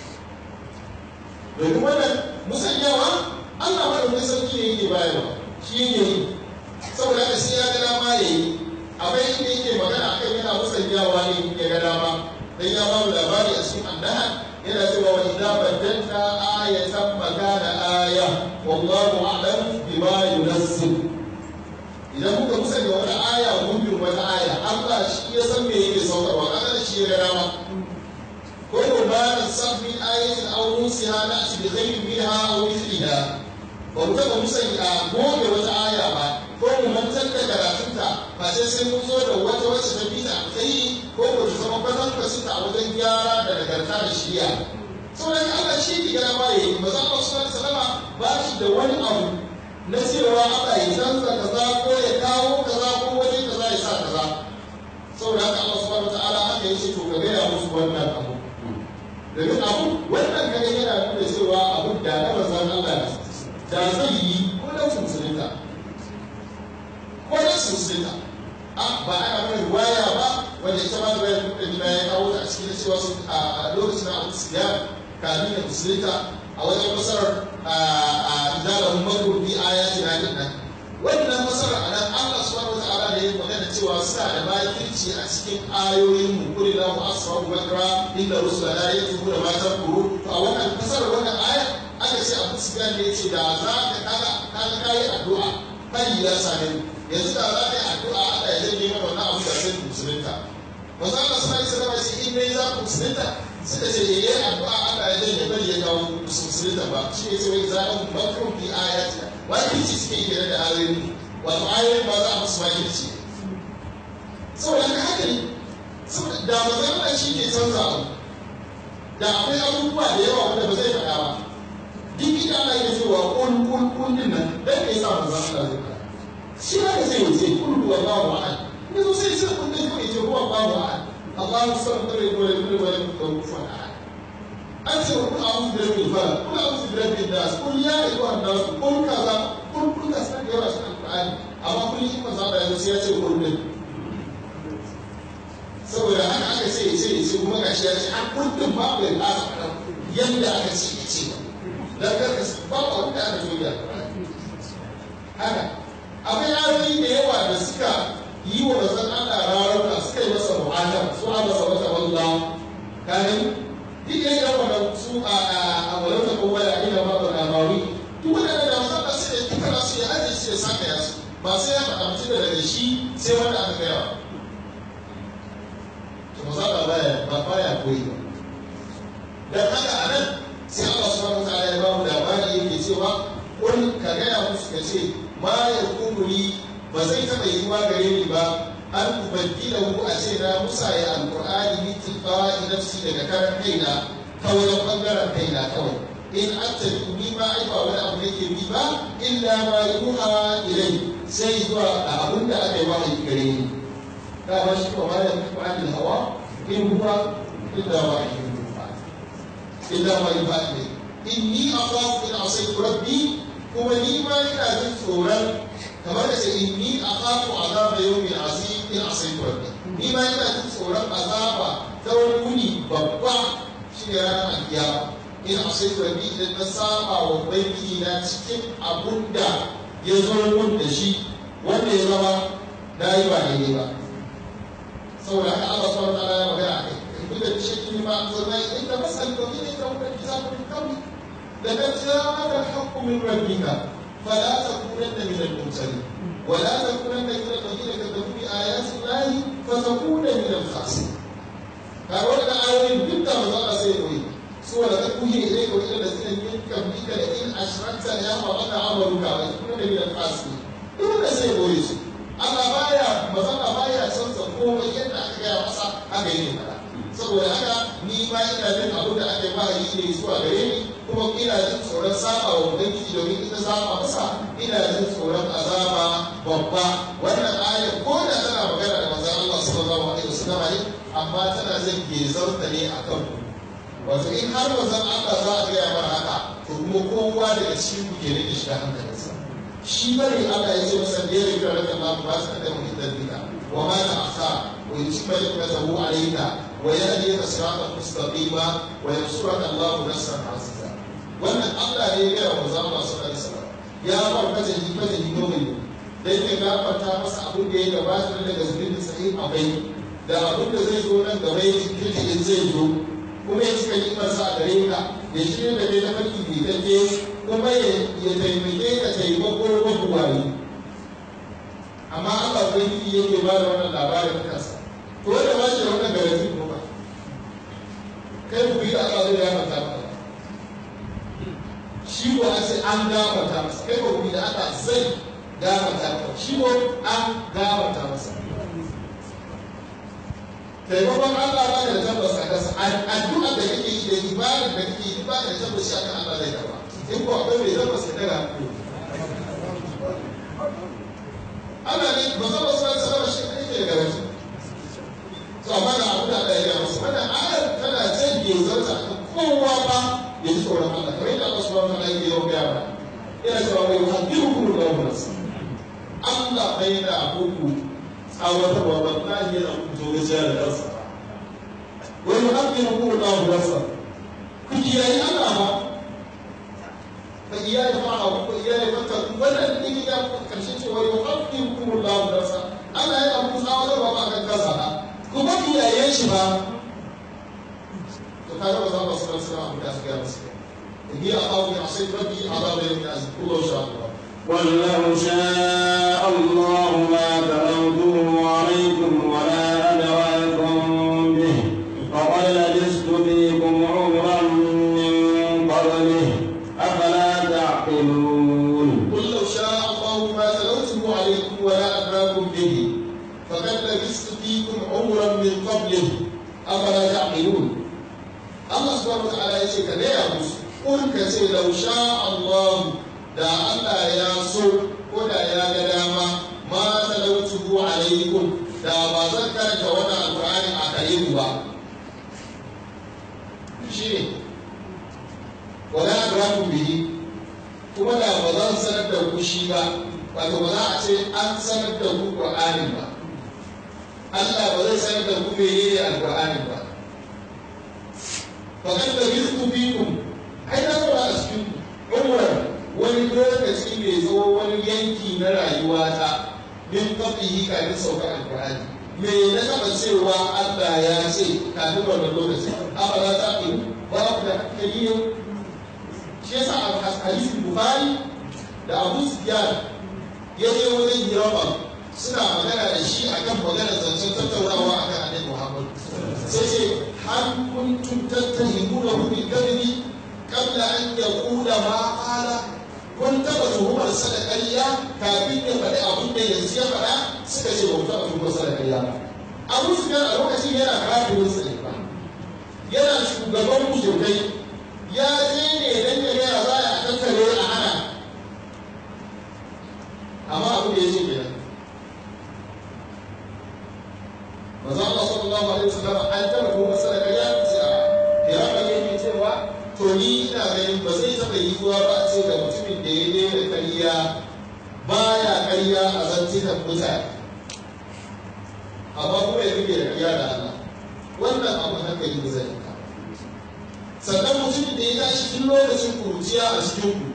domin wannan musanyawa Allah madaukakin sarki ne yake bayarwa shi ne yi saboda haka sai ya ga dama ya yi akwai inda yake magana akan yana musanyawa ne ya ga dama dan ya ba mu labari a cikin annaha yana cewa wa idza badalna ayatan makana aya wallahu a'lam bima yunazzil idan muka musanya wata aya mun bi wata aya Allah shi ya san me yake saukarwa Allah shi ya ga dama ko ko ba na sabbi ayatin aw nusiha na shi bi khairin minha aw mithliha ba mu taɓa musanya goge wata aya ba ko mu mantar da karatunta ba sai sai mun zo da wata wacce ta bi ta tsayi ko ko ta zama kwatan kwasinta a wajen gyara da nagarta da shiriya saboda Allah shi ke gana ba yayi ba za ka sallallahu alaihi wasallama ba shi da wani abu na cewa Allah ya canza kaza ko ya kawo kaza ko waje kaza ya sa kaza saboda haka Allah subhanahu wataala haka yace to ka gaya musu wannan abu domin abu wannan kaga yana nuna cewa abu da na manzon Allah ne da zai yi ko da su musulunta ko da su musulunta a ba ana mana riwaya ba wanda ita ma riwaya da gida ya kawo ta a cikin cewa su a lokacin abu siya kamin da musulunta a wajen masarar a idalahun makon bi ayati na din nan wannan masarar a nan Allah subhanahu wa ta'ala da ya magana cewa suna da makirci a cikin ayoyin mu kuri la mu asrahu bakra inda rusula la yatubu da matan kuru to a wannan masarar wannan aya aka ce abu sufyan ne ce da za ka kaga kaga kai addu'a kai ya same yanzu da za ka yi addu'a Allah ya janye mana wannan abu da sai musulunta manzo Allah sallallahu alaihi wasallam shi in dai za ku musulunta suka ce yayi addu'a Allah ya janye bari ya kawo musulunta ba shi ne sai za a makru fi ayati wani ci suke yi da ayoyi wato ayoyin ba za a musu makirci saboda haka haka ne saboda da manzo Allah shi ke canza abu da akwai abubuwa da yawa wanda ba zai faɗa ba duk ita ana iya cewa kun kun kun din nan dan me yasa manzo Allah zai faɗa shi ma da zai wuce kun huwa Allahu ahad ne so sai sai kun din kai ce huwa Allahu ahad Allahu samad lam yakul lahu kufuwan ahad an ce kun a'udhu bi rabbil falaq kun a'udhu bi rabbin nas kun ya ayyuhan nas kun kaza kun kun da san da yawa cikin alqur'ani amma kun yi manzo Allah ya sai ya ce kun din saboda haka aka ce ya ce ya ce kuma gashi ya ce an kundin babu ya ƙasa faɗa yadda aka ce ya ce don karka ba ba wanda aka zo ya haka akwai ayoyi da yawa da suka yi wa mazan Allah rarauka suka yi masa mu'adam su a masa wata wallah kanin duk da yawa da su a a walauta ko wala a ina babu labawi duk wanda da mazan Allah sai ya tukara su ya ajiye su ya saka ya su ba sai ya faɗa mutum daga shi sai wanda aka gaya wa musaba baya ba baya koyi ba dan haka a nan sai Allah subhanahu wataala ya ba mu labari yake cewa kun ka gaya musu ka ce ma ya kumuli ba zai taɓa yiwuwa gare ni ba an ubaddila hu a ce na musa ya alqur'ani bi tilqa'i nafsi daga karan kaina ta wajen bangaren kaina kawai in attabi ni ma ai ba wani abu nake bi ba illa ma yuha ilai sai zuwa a abin da aka yi wahayi gare ni dama shi kuma ma yanzu an hawa in huwa illa ma yuha illa ma yuha ne inni akhafu in asaitu rabbi kuma ni ma ina jin tsoron kamar da ce inni akhafu azaba yawmin azim in asaitu rabbi ni ma ina jin tsoron azaba ta wani wuni babba shi ne ranar alkiyama in asaitu rabbi idan na saba wa ubangiji na cikin abun da ya zo mun da shi wanda ya zama na yi ba daidai ba saboda haka Allah subhanahu wa ta'ala ya magana a kai duk da shi ma zama inda masal ko ne da wannan kitabu min qabli da kan ja'aka al-haqqu min rabbika fala takunanna min al-mumtarin ولا تكونن من الذين كذبوا بآيات الله فتكون من الخاسرين. قالوا لنا آيات جدا وزارة سيدوي سوى لتكون إليك وإلى الذين من قبلك لئن أشركت ليحبطن عملك وتكون من الخاسرين. إذا سيدوي Allah baya mazana baya canza komai yadda aka gaya masa haka yake fara saboda haka ni ma ina jin abin da aka yi wahayi ne zuwa gare ni kuma ina jin tsoron saba wa ubangiji domin ita saba masa ina jin tsoron azaba babba wannan ayar ko da tana magana da manzon Allah sallallahu alaihi wasallam ne amma tana zan gezarta ne akan ku wato in har manzon Allah za a gaya mana haka to kuma kowa daga cikin ku ke rike shiga hankalinsa shi bane Allah ya ce masa da ya rika raka ma ba su da mu da dika wa ma ta asa wa yutimma nikmatahu alayka wa yahdika siratan mustaqima wa yansuraka Allahu nasran aziza wannan Allah ne ya gaya wa manzon Allah sallallahu alaihi wasallam ya ba kaje ni kaje ni nomi dan ya gafarta masa abin da ya gabata daga zunubin sahih abai da abin da zai zo nan gaba ya kirki in zai zo kuma ya cika nimarsa a gare ka ya shirya da kai na farki bidanye kuma ya taimake ka taimako mabuwayi amma Allah ubangiji yake ba da wannan labarin kansa to wanda ba shi da wannan garanti ko ba kai ku yi Allah zai gafarta maka shi ko a ce an gafarta masa kai ko ku yi da Allah zai gafarta maka shi ko an gafarta masa taimakon Allah ba da tabbas a kansa addu'a da kake yi da ibadar da kake yi ba da tabbas a kan Allah zai karba in ko akwai mai tabbas ka daga Allah ne ba zama su wani sarrafa shi kai ke garanti to amma ga abu da Allah ya gaya masa wannan ayar tana jan gezarta kan kowa ba ya ji tsoron Allah kamar yadda Allah subhanahu wa ta'ala ya yi gaya ba ina cewa wai yuhaddirukum Allahu nafsa Allah bai da abubu tsawatarwa wallahi yana kuto gajiya da kansa wani haƙƙin hukumar na hulasa ku kiyaye Allah ba fa iyaye fa'a ku iyaye fata wannan din ya karshe cewa yau haƙƙin hukumar na hulasa Allah yana muku tsawatarwa ba kan kansa ba ku ba kiyaye shi ba to kaga ba za mu sanar sanar abu da su gaya musu inni a kawo ya sai rabbi azaba yawmin azim kullu sha Allah قل لو شاء الله ما تلوته عليكم ولا أدراكم به فقد لبثت فيكم عمرا من قبله أفلا تعقلون قل لو شاء الله ما تلوته عليكم ولا أدراكم به فقد لبثت فيكم عمرا من قبله أفلا تعقلون الله سبحانه وتعالى يقول كذا يا موسى قل كسي لو شاء الله da Allah ya so ko da ya ga dama ma talautuhu alaikum da ba zan karanta wannan alqur'ani a kare ku ba shine wala adraku bihi kuma da ba zan sanar da ku shi ba wato ba za a ce an sanar da ku qur'anin ba Allah ba zai sanar da ku menene alqur'anin ba fa kan da rizqu fikum ai da ba a cikin umran wani lokaci mai tsawo wani yanki na rayuwata min qablihi kafin saukar alqur'ani me na taba cewa Allah ya ce kafin wannan lokaci abada ta ku ba ku da hankali shi yasa a hadisin bukhari da abu sufyan ya je wajen hirama suna magana da shi akan magana zancen tattaunawa akan annabi muhammad sai ce har kuntum tattahimuna hu bil kadhibi qabla an yaqula ma qala kun taba tuhumar sa da ƙarya kafin ya faɗi abin da yanzu ya faɗa suka ce ba ku taɓa tuhumar sa da ƙarya ba abu sufyan a lokacin yana kafirin sa ne ba yana shugaban mushrikai ya je ne dan ya gaya za a tattare a hana amma abu da ya ce kenan manzo Allah sallallahu alaihi wasallam an taba ko masala ya ce a ya ba yake cewa to ni ina ganin ba zai taba yi zuwa ba a ce da mutumin da ya daina kariya baya kariya a zantukan mutane amma kuma ya rike da kariya da Allah wannan abu hankali ba zai yi sannan mutumin da ya tashi tun lokacin kuruciya a cikin ku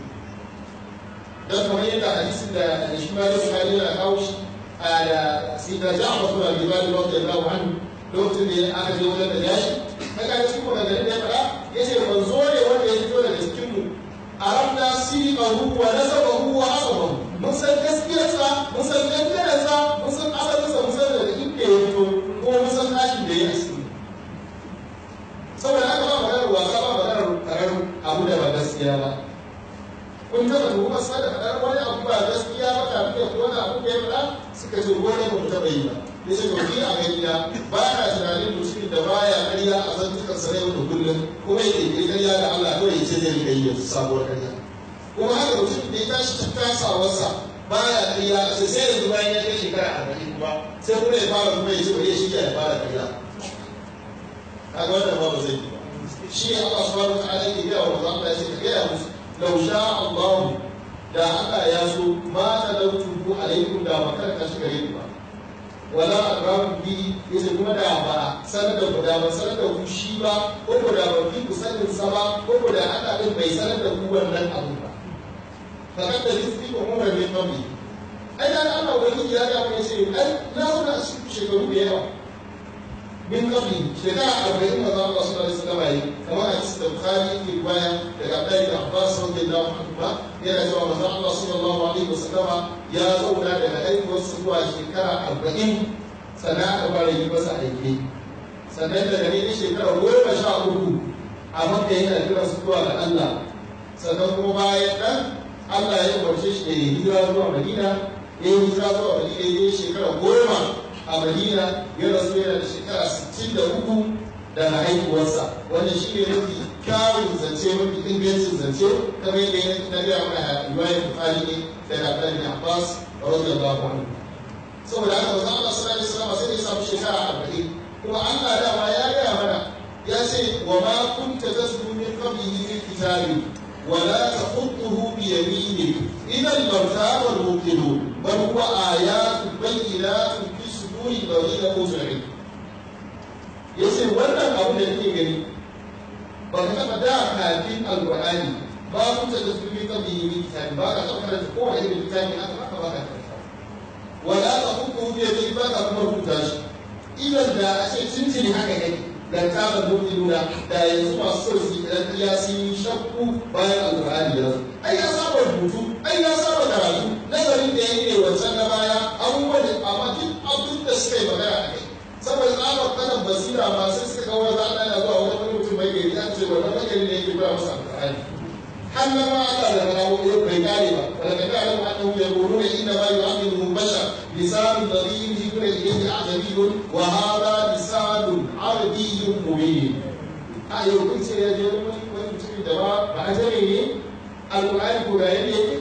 don kamar yadda hadisin da shi ma da bukari yana kawo shi a da sita ja'far bin abi talib radiyallahu anhu lokacin da aka je wajen da yashi kaga cikin maganganun da ya faɗa yace manzo ne wanda ya fito daga cikin mu arabna sirqahu wa nasabahu wa asabahu mun san gaskiyarsa mun san dangantarsa mun san asalinsa mun san daga inda ya fito ko mun san tashin da ya yi cikin saboda haka ba maganar wasa ba maganar karar abu da ba gaskiya ba kun taɓa tuhumar sa da faɗar wani abu ba gaskiya ba kafin ya wani abu da ya faɗa suka ce wani ba mu taɓa yi ba ya ce to ni a ganina ba na tunanin mutumin da baya ƙarya a zantukan sa yau da kullum kuma ya ƙirƙiri ƙarya da Allah kawai ya ce zai riƙa yi yanzu sabuwar ƙarya kuma haka mutumin da ya tashi ta tasawarsa baya ƙarya a ce sai yanzu bayan ya kai shekara arba'in kuma sai kuma ya fara kuma ya ce bari ya shirya ya fara ƙarya kaga wannan ba zai yi ba shi ne Allah subhanahu wa ta'ala yake gaya wa manzo Allah ya ce ka gaya musu law sha Allah da Allah ya so ma talautuhu alaikum da makar ka shiga yin ba wala akramu bi yace kuma da ba sanar da ku da ba sanar da ku shi ba ko ko da ba fi ku sanin sa ba ko ko da Allah din bai sanar da ku wannan abu ba fakat da rizqi ko umar bin nabi ai da Allah wani ya ga mu yace ai na zo da shekaru da yawa min qabli shekara arba'in manzo Allah sallallahu alaihi wasallam yayi kamar a cikin Bukhari yake riwaya daga Abdullahi da Abbas radiyallahu anhu ba yana cewa manzo Allah sallallahu alaihi wasallam ya zauna daga haihuwar su zuwa shekara arba'in sannan aka fara yi masa aiki sannan daga ne shekara goma sha uku a makka yana kira su zuwa ga Allah sannan kuma bayan nan Allah ya umarce shi da ya hijira zuwa Madina ya yi hijira zuwa Madina ya yi shekara goma a madina ya rasu yana da shekara 63 da haihuwarsa wanda shi ne mafi kyawun zance mafi ingancin zance kamar yadda ya na gaya mana riwayar bukari ne daga abdullahi bin abbas radiyallahu anhu saboda haka manzo Allah sallallahu alaihi wasallam sai ya samu shekara 40 kuma Allah dama ya gaya mana ya ce wa ma kunta tasbu min qablihi fil kitabi ولا تخطه بيمينك إذا لارتاب المبطلون بل هو آيات بينات في صدور الذين أوتوا العلم yace wannan abu da kake gani ba ka taɓa da kafin alƙur'ani ba ku ta da sunan kan bihi min kitabi ba ka taɓa karanta kowane irin littafi haka ba ka ba ka karanta wala ta hukku bi yadi ba ka kuma rubuta shi idan da a ce tuntuni haka yake dan kama nuna da yanzu masu so su idan ya sun yi shakku bayan alƙur'ani ya ai ya saba rubutu ai ya saba karatu suka yi magana a kai saboda tsabar kanan basira ma sai suka kawo za a ɗana zuwa wani mutum mai gari an ce wannan magari ne yake koya masa alƙur'ani har na ma Allah da rawo ya bai kare ba wala ka ta'lamu annahu yaquluna inna ma yu'ammiluhum bashar lisanun dharin yukra ilayhi a'jabiyyun wa hadha lisanun arabiyyun mubin a yau kun ce ya je wani wani mutum da ba ba a jare ne alƙur'ani ko ga yadda yake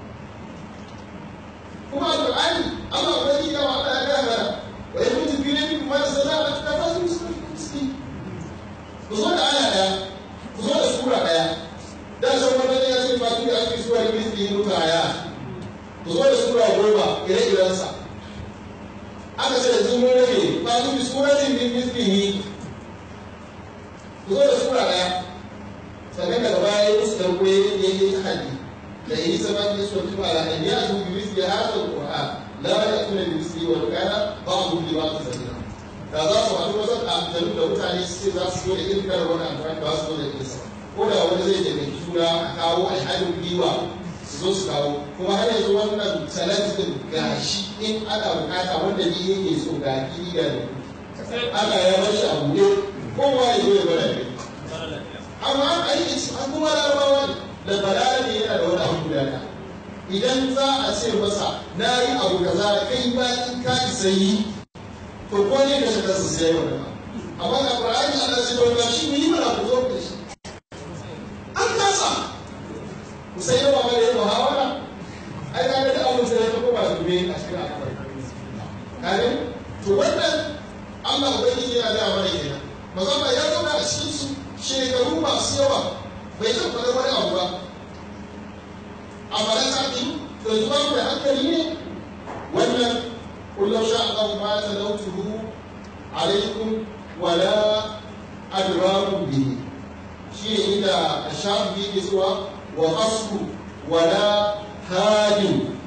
kuma alƙur'ani Allah ubangiji ya wa Allah ya ga mana wa yamutu fi rabbin kuma da sana da ta fasu musulmi ku zo da aya daya ku zo da sura daya da san wannan ya ce fa tun da ake sura da misli muka aya ku zo da sura goma ire-iren sa aka ce yanzu mun rage fa tun bi suratin min mislihi ku zo da sura daya sannan daga baya ya musu darko ya yi ta hadi da yi zaman da su tuba ala an ya zu bi misli hadha alquran la ya'tuna bi misli wa kana ba'dhu li ba'd sabila da za su haɗu wasu amfani da mutane su ce za su zo da irin kalar wani amfani ba su zo da irin sa ko da wani zai taimaki juna a kawo alhalin gwiwa su zo su kawo kuma har yanzu wannan challenge din gashi in ana bukata wanda ni yake so ga kiri ga da Allah ya bar shi a buɗe kowa ya zo ya bada ne amma a yi an kuma larabawa ne da balara ne yana da wani abu guda ɗaya idan za a ce masa na yi abu kaza kai ba in ka isa yi to ko ne ka shiga su sai wani amma da Qur'ani Allah sai wani shi mu yi mana ku zo da shi an kasa ku sai yawa ma da muhawara ai ka ga da abun sai ta koma su be a cikin al'amari kare to wannan Allah ubangiji yana da mana kenan mazaba ya zauna a cikin su shekaru masu yawa bai zan faɗa wani abu ba amma da ta ɗin to yanzu ba ku da hankali ne wannan قل لو شاء الله ما تلوته عليكم ولا أدراكم به شيء إذا الشعب به سوى وقصر ولا هاد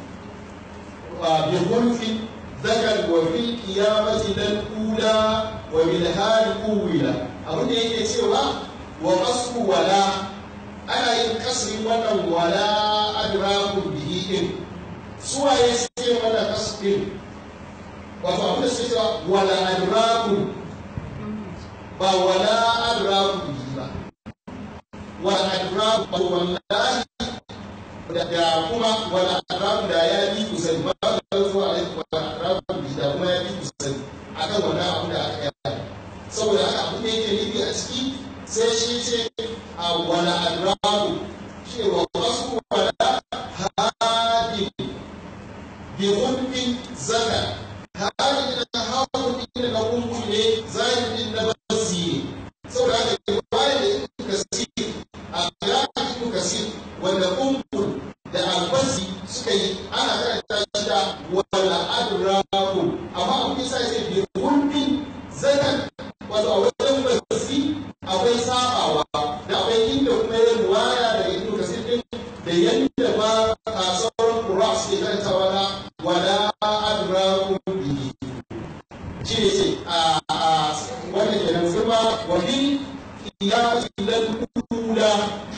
بخلف ذكر وفي القيامة للأولى وبالهاد أولى أبدا يجي سوى وقصر ولا أنا ينكسر ولا ولا أدراكم به سوى يسير ولا قصر wato abin da suke cewa wala adraku ba wala adraku bihi ba wala adraku ba wallahi da kuma wala adraku da ya yi kusan ba da zuwa a wala adraku bihi da kuma ya yi kusan akan wannan abu da aka yi saboda haka abin da yake nufi a ciki sai shi ce a wala adraku shi wa wasu wala hadi bi hulbin zakar hali da hawan inda na kunku ne zahirin na basi saboda haka riwaya da ibn kasir a qira'at ibn kasir wanda kunku da albasi suka yi ana karanta shi da wala adraku amma abin sa sai bi hulbin zakan wato a wajen basi akwai sabawa da akwai inda kuma ya riwaya da ibn kasir din da yanda ba a sauran qur'a suke karantawa na wala adraku shi ne ce a wanda ke nan kuma wani kiyasi lal kula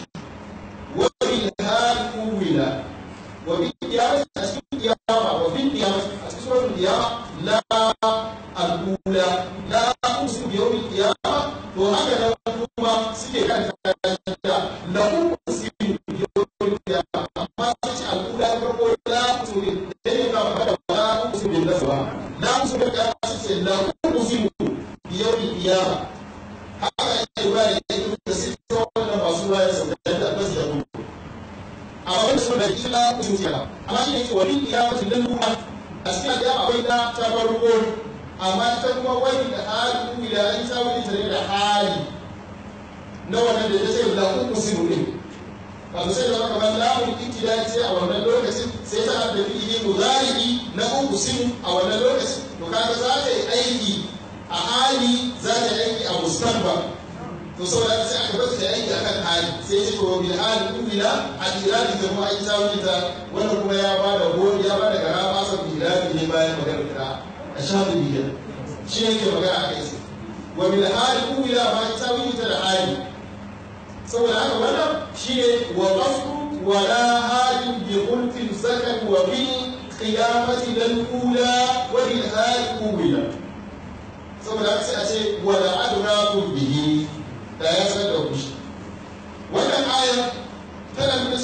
wani hal kuwila wani kiyasi a cikin kiyama wani kiyasi a cikin sauran kiyama la al-kula la usu bi yawmi kiyama to haka nan kuma suke kan da la usu bi yawmi kiyama amma sai ce al-kula farko la usu bi da ne ka fada la usu bi nasba la usu bi kiyama sai la usu bi yawmi kiyama haka yake ba da yake da sai wannan masu waya sau da da bas da mu a wani sun da kila usu kiyama amma shi ne ce wani kiyama sun dan ruwa a cikin kiyama akwai da ta farko amma ita kuma wani da hali da an sa wani tare da hali na wannan da ya ce da uku sinu ne wato sai da zama kamar lamun ikida ce a wannan lokacin sai ta da fi'ili mudari na uku sinu a wannan lokacin to kaga za ta yi aiki a hali za ta yi aiki a mustanba to saboda sai aka bar ta aiki akan hali sai ce to bil hali umila a iradi da kuma aiki tawili ta wannan kuma ya ba da gori ya ba da gara ba sa iradi ne bayan magana kira a shafi biyar shi ne ke magana a kai wa bil hali umila ma aiki tawili ta da hali saboda haka wannan shi ne wa qasru wa la hali bi khulfin sakan wa bil qiyamati lal ula wa bil hali umila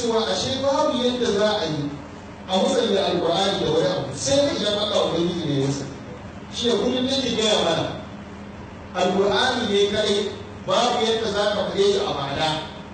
cewa ashe babu yadda za a yi a musanya alkur'ani da wani abu sai ka idan Allah ubangiji ne ya sani shi ne kullum ne ke gaya mana alkur'ani ne kai babu yadda za ka faɗe shi a ma'ana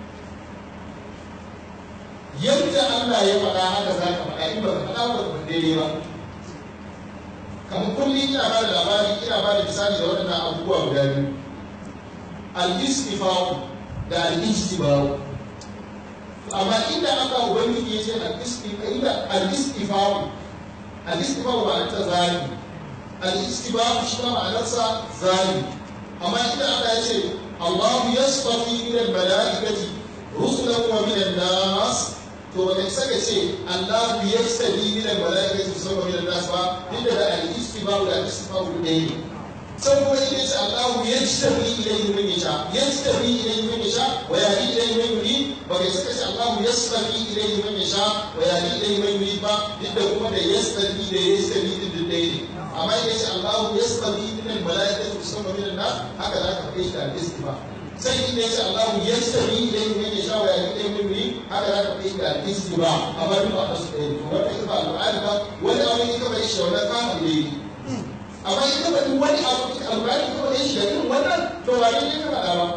yadda Allah ya faɗa haka za ka faɗa in ba ka faɗa ba ka daidai ba kamar kullum ina ba da labari ina ba da misali da waɗannan abubuwa guda biyu al-istifa'u da al-ijtiba'u amma inda aka ubangiji ya ce al-istifa'u al-istifa'u ba ta zalimi al-istifa'u shi ma ma'anarsa zalimi amma inda aka ya ce Allahu yasfafi min al-mala'ikati rusulan wa min an-nas to ba kai saka ce Allah ya sabi min al-mala'ikati rusulan wa min an-nas ba inda da al-istifa'u da al-istifa'u ɗaya ne sai kuma ita ce Allahu ya tabi ilayhi man yasha ya tabi ilayhi man yasha wa yahdi ilayhi man yurid ba kai saka ce Allahu yastabi ilayhi man yasha wa yahdi ilayhi man yurid ba duk da kuma da yastabi da yastabi din da ɗaya ne amma ita ce Allahu yastabi min al-mala'ikati rusulan wa min an-nas haka za ka faɗe shi da al-istifa sai inda ya ce Allahu yastabi ilayhi man yasha wa yahdi ilayhi man yurid haka za ka faɗe shi da al-istifa amma duk ba su ɗaya to wannan ita ba al-Qur'ani ba wani abu ita bai shi wannan ba ne amma ita ba duk wani abu ita alƙur'ani ita ba shi da irin wannan to ba ne ka faɗa ba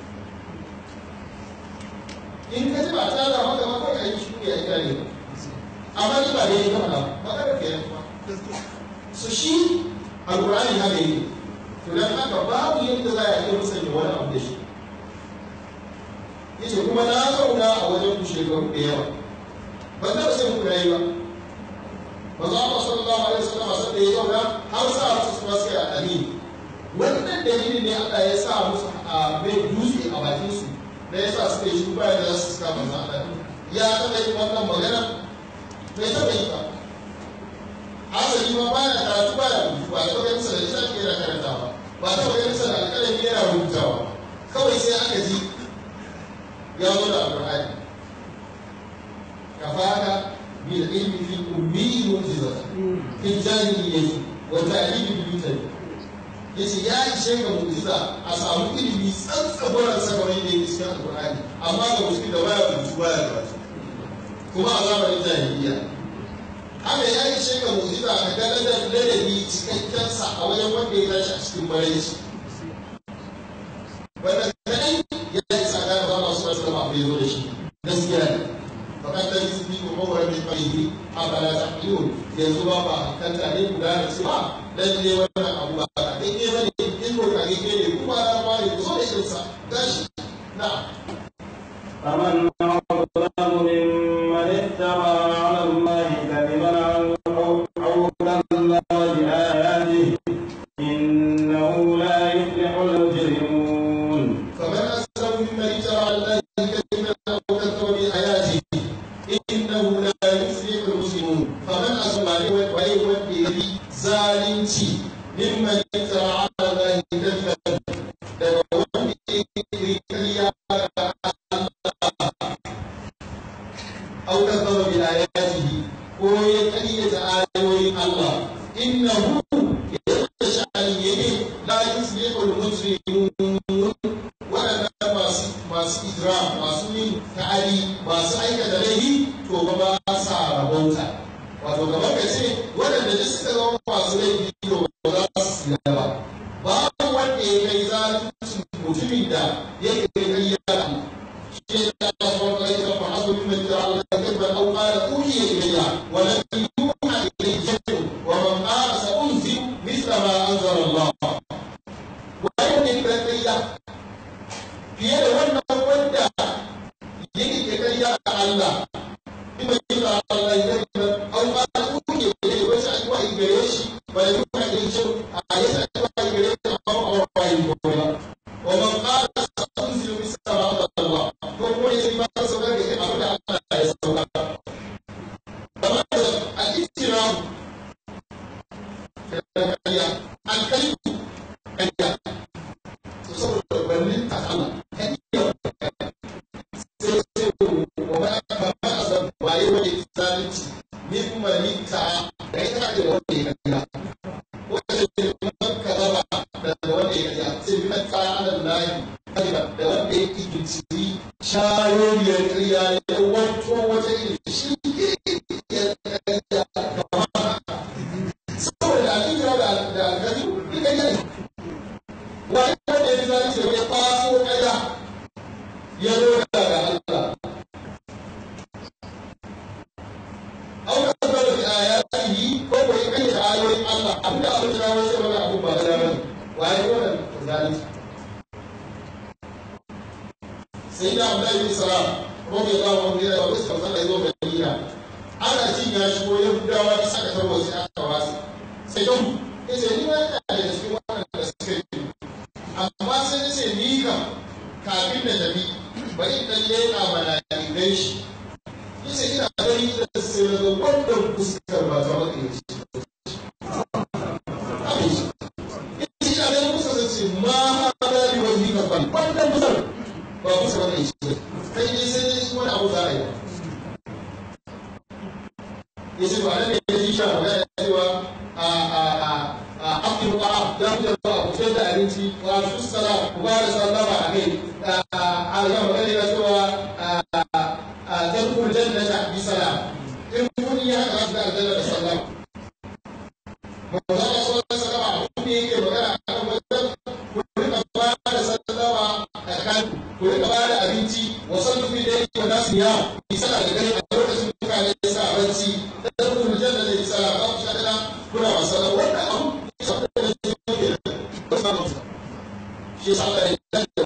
in ka ji ba ta da maka ba kawai ayi shi ya ita ne amma ni ba ne ka faɗa ba ba ka fiye ba so shi alƙur'ani haka yi to dan haka babu yadda za a iya musanya wani abu da shi yace kuma na zauna a wajen ku shekaru da yawa ban taɓa sai ku rayu ba manzo Allah sallallahu alaihi wasallam sai da ya zauna har sa su su masu ya amin wannan dalilin ne Allah ya sa musu a mai dutse a bakin su da ya sa suka yi shi bayan da su suka manzo Allah ya taɓa yin wannan magana bai taɓa yi ba asali ma baya karatu baya rubutu ba taɓa yin sa da lissafi yana karantawa ba taɓa yin sa da alƙalami yana rubutawa kawai sai aka ji ya zo da alƙur'ani kafaka بالعلم في الأمي معجزة في الجاهلية وتأليف البيوت yace ya ishe ga mu'jiza a samu ilimi tsantsabaran sakamai da yake cikin alƙur'ani amma ga musulmi da baya rubutu baya karatu kuma a zamanin jahiliya haka ya ishe ga mu'jiza ka ga ladabi cikakken sa a wajen wanda ya tashi a cikin maraici wanda kadai ya isa ga ba masu wasu da abu ya zo da shi gaskiya ne fakat da su bi kuma wa rabbi qalihi afala taqilun yanzu ba ba kan ta ne guda da cewa lalle wannan abu ba ka dai ne bane in ko kage ke ne kuma da ba ne zo da irinsa gashi na فمن أظلم ممن افترى على الله كذبا أو كذب بآياته إنه لا يفلح المجرمون فمن أسلم ممن افترى على الله كذبا أو كذب بآياته إنه لا يفلح المسلمون فمن أسلم ولي ولي zalunci mimman iftara ala Allah kadiban daga wanda yake kiriya ga أو كذب بآياته ويتأيد آيوي الله إنه يتشأن يمين لا يفلح المجرمون ولا masu masu ijra masu yin ta'adi masu aikata laifi to ba ba sa rabauta wato gaba ka ce waɗanda da suka zama masu laifi to ba za su tsira ba babu wanda ya kai zalunci mutumin da yake kai ya شيء الله عليه فحسب ممن جعل الله كذبا او قال اوحي الي ولم يوحى اليه شيء ومن قال سانزل مثل ما انزل الله وين البريه fiye da wannan wanda yake ke kariya a Allah in bai yi da Allah ya yi an ba da kuke da ya wace an wa gare shi ba ya kuma da shi a yi sa wa gare shi amma ba ba yi ba wa man qala sa'unzilu misla ma anzala Allah ko kuma ya yi ba sa ga ke abin da Allah ya sauka amma a istirahu kariya an kai kariya to saboda wannan ta Allah kariya sai sai wa ma ba ma azab waye wani zalunci min malika da ita da wanda ya kariya wanda ke man kadaba da wanda ya kariya sai man ka ala lahi kariya da wanda ya kibici shayoyiyar kariya ya wato da da alkazi duka yi wani wanda ya fi zalunci da ya kwaso ƙarya ya zo daga Allah au ka zaba da ayatihi ko ko ya kai da ayoyin Allah abinda abin da wani sai wani abu ba da bane waye wannan zalunci sai da Abdullahi bin Salam radiyallahu anhu ya rabu sai Allah ya zo Madina ana cin ya shigo ya gudawa da saka tarwa sai aka wasu sai don ya ce ni ma ina da cikin wannan da suka yi amma sai ya ce ni kam kafin da tafi bari in dan leƙa mana in gan shi ya ce ina gani da sai na ga wannan fuskar ba ta wani ya ce abin shi ya ce ina ganin fuskar sai ce ma hada bi wani ka bani wannan fuskar ba fuskar wani ya ce kai ne sai dai wani abu za a yi ya ce ba ne ya ji sha magana cewa a a a a abin ba ya fi da ba ku da abinci wa su sala ku ba da sallama a kai a ya magana ya cewa a zarkul jannata bi salam in kun yi haka za su da aljanna da sallama manzo Allah sallallahu alaihi wasallam abin da yake magana a kan wajen ku rika ba da sallama a kan ku rika ba da abinci wa sallu fi dai wa nasu ya bi sala da gari a lokacin mutane sa barci dan ku janna da sala ba ku shada kuna wasa da wannan abu shi yasa Allah ya da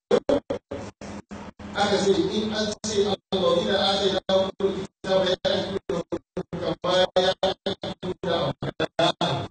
aka ce in an ce Allah ina ake da ku kitaba ya ku kama ya ku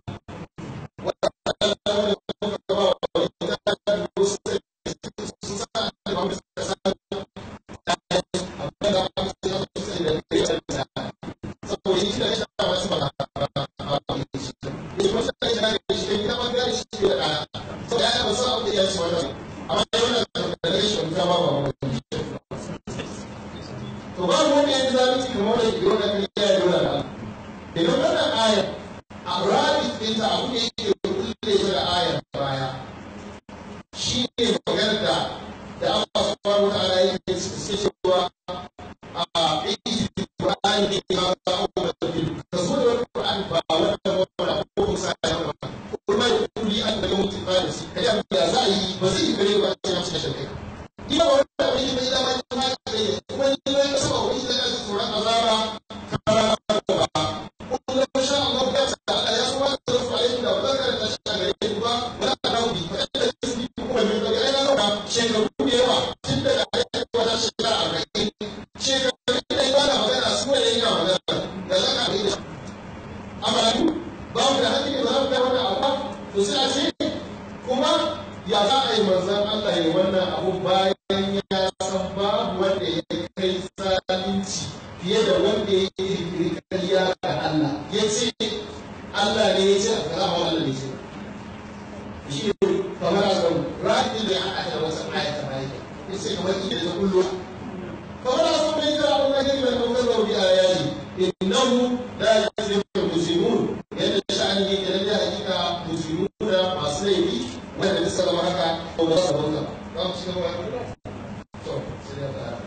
to ba mu ne zalunci kamar da ke wani kan ya yi wani idan wannan aya a rabi ɗinta abu ne yake kulle ta da ayar baya shi ne maganar da da Allah subhanahu wa ta'ala yake suke cewa a ɗin Qur'ani ne ya ba ku da bil ka zo da Qur'ani ba wannan wannan ko musa ya ba kuma ya kuli an da mutum ba da shi kai ya za a yi ba zai gare ba sai ya ci shirka ina ba wannan wani bai da mai ma da ne kuma ni ne ka saba wani da ka tsoron azaba kara ba kuma sha Allah ya ta Allah ya so wa da su alaihi da ba ka ta shi gare ku ba wala raudi fa da su kuma mai da ai na ka shekaru da yawa tun da wata shekara arba'in shekaru da yawa da magana su ne yana magana da za ka yi amma ba mu da hakki da za mu kai wannan abu to sai a ce kuma ya za a yi manzan Allah ya wannan abu bayan ya san babu wanda ya kai zalunci fiye da wanda ya yi rikiri kariya ga Allah ya ce Allah ne ya ce a kara ma Allah ne ce shi ne kamar a kan ra'ayin da ya haɗa da wasu ayata bayan ya ce kamar ita da kullu kamar a san mai kira abin da ke mai ɗaukar rauni a yayi innahu la yasiru muslimun yadda sha'ani ne da lalle hakika muslimuna masu laifi wanda da sallama haka ko ba su bauta za mu ci gaba to sai da ta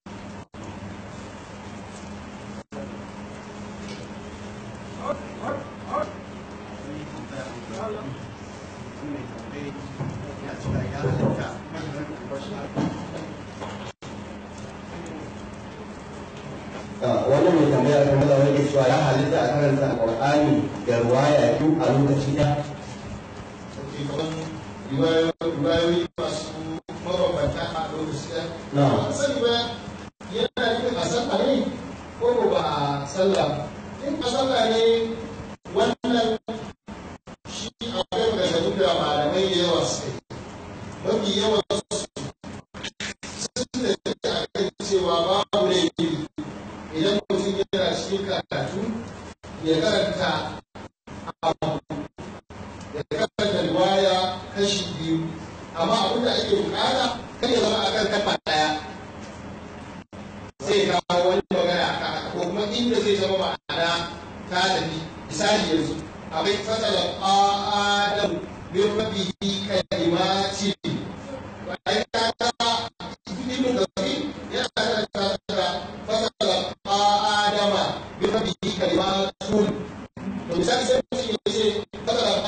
wannan mai tambaya kan maza wani cewa ya halitta a karanta alƙur'ani da ruwaya biyu a lokaci ɗaya sauke kaman riwayoyi masu mabambanta a lokaci ɗaya Na'am. ba sani ba yana nufin a sallah ne ko ko ba a sallah in a sallah ne wannan shi akwai maganganu da malamai da yawa suka yi mafi yawan su sun da take a kan cewa babu laifi idan mutum yana cikin karatu ya karanta abu ya karanta riwaya kashi biyu amma abin da ake bukata kan ya zama akan kafa daya zai kawo wani magana a kan haka ko kuma inda zai zama ma'ana ta tafi misali yanzu akwai fasala adam min rabbihi kalimati bayan ka ga ibnu kathir yana karanta da fasala adama min rabbihi kalimatun to misali sai mutum ya ce fasala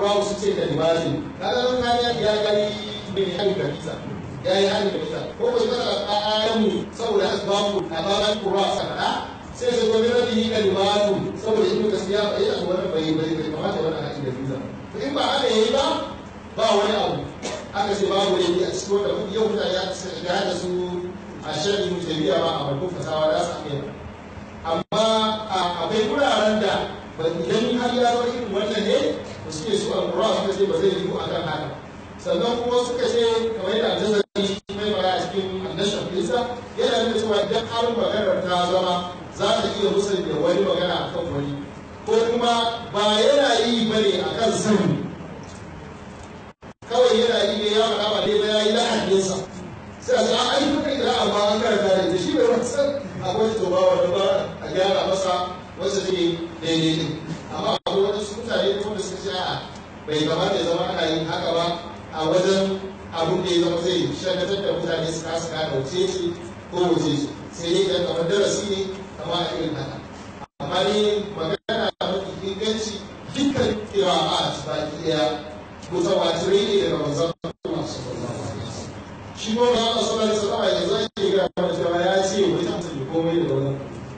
ƙurwa su ce kalimatin kaga nan kariya ya gani bin hali da bisa ya yi hali da bisa ko bai kada a ayanmu saboda asbabu a bayan ƙurwa sakana sai su gobe rabi yi kalimatu saboda ibnu gaskiya ba yi a wannan bai bai bai kamata wannan hali da bisa to in ba haka yayi ba ba wani abu aka ce babu ne a cikin wanda yau mutane ya shiga da su a shirin jami'a ba a barkun fasawa da su iya amma akwai wuraren da ba idan har ya zo irin wannan ne da suke su alƙura suka ce ba zai yi a kan haka sannan kuma suka ce kamar yadda aljazari mai mara a cikin annashan fisa yana nuna cewa idan har maganar ta zama za ta iya musanya wani magana a kan wani ko kuma ba yana yi ba ne a kan sani kawai yana yi ne ya faɗa ba dai ba ya yi lahaninsa sai a ce an aiki kai da amma an karanta da ita shi bai wani san akwai to ba wanda ba a gyara masa wasu take daidai ne amma akwai wasu mutane kuma da suka ce a bai kamata ya zama ana yin haka ba a wajen abun da ya zama zai shagatar da mutane su kasa gane wace ce ko wace ce sai dai idan kamar darasi ne kama a irin haka amma ne magana mafi inganci dukkan kira'a baki daya mutawatirai ne daga manzon Allah sallallahu alaihi wasallam shi ko ba Allah sallallahu alaihi wasallam yanzu ake ga mana cewa ya ce wai ta mutum komai da wannan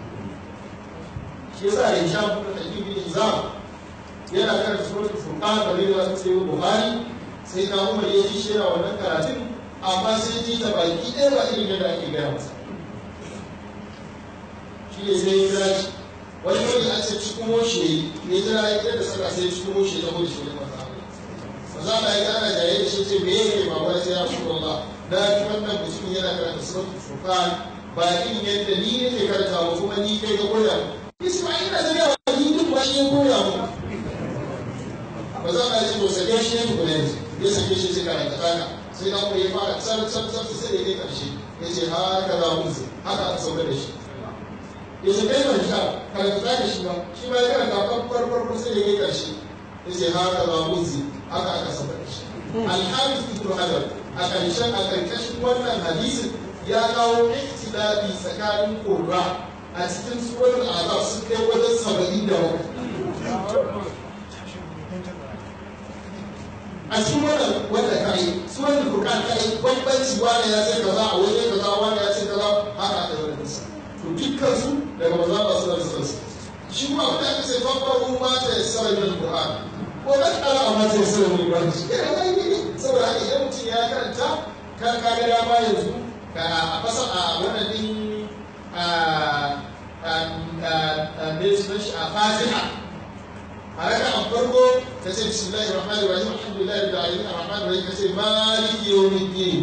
shi yasa ya sha kuma da ibn Hizam yana kan suratul furqan da ne da sai Buhari sai na Umar ya ji shi wannan karatun amma sai ji ta baki ɗaya ba irin da ake gaya masa shi ne sai ya kira shi wani wani an ce cikin moshe ya jira ya kira da sallah sai cikin moshe ya moshe ya masa za a yi ana jaye da shi ce me yake ba wani sai ya fi Allah na ji wannan mutum yana karanta suratul furqan ba in yadda ni nake karanta ba kuma ni kai ga koya Isma'il na zama wa ni duk ba shi ya koya mu ba za a yi to sake shi ne ku ne ya sake shi sai karanta kana sai na kuma ya fara tsar tsar tsar sai da ya karshe ya ce haka za mu haka aka sauka da shi ya ce kai ban sha karanta da shi ba shi ma ya karanta farko farko sai da ya karshe ya ce haka za mu haka aka saba da shi alhamis ibn hajar a ƙarshen a ƙarƙashin wannan hadisin ya kawo ikhtilafi tsakanin qurra a cikin suratul azab sun kai wajen saba'in da bakwai a cikin wannan wanda kai suratul furqan kai bambanci wani ya ce kaza a waje kaza wani ya ce kaza haka aka yi da to dukkan su daga manzo Allah sallallahu alaihi wasallam shi kuma abin da aka ce babbaru ma ta yassara min qur'an ko da kala a mata ya sanar mai bani shi kenan ai ne saboda haka idan mutum ya karanta kan ka ga dama yanzu ka a fasa a wannan din a a ne sunan shi a fatiha a raka a farko ta ce bismillahi rahmani rahim alhamdulillahi rabbil alamin arrahmani rahim ta ce maliki yawmiddin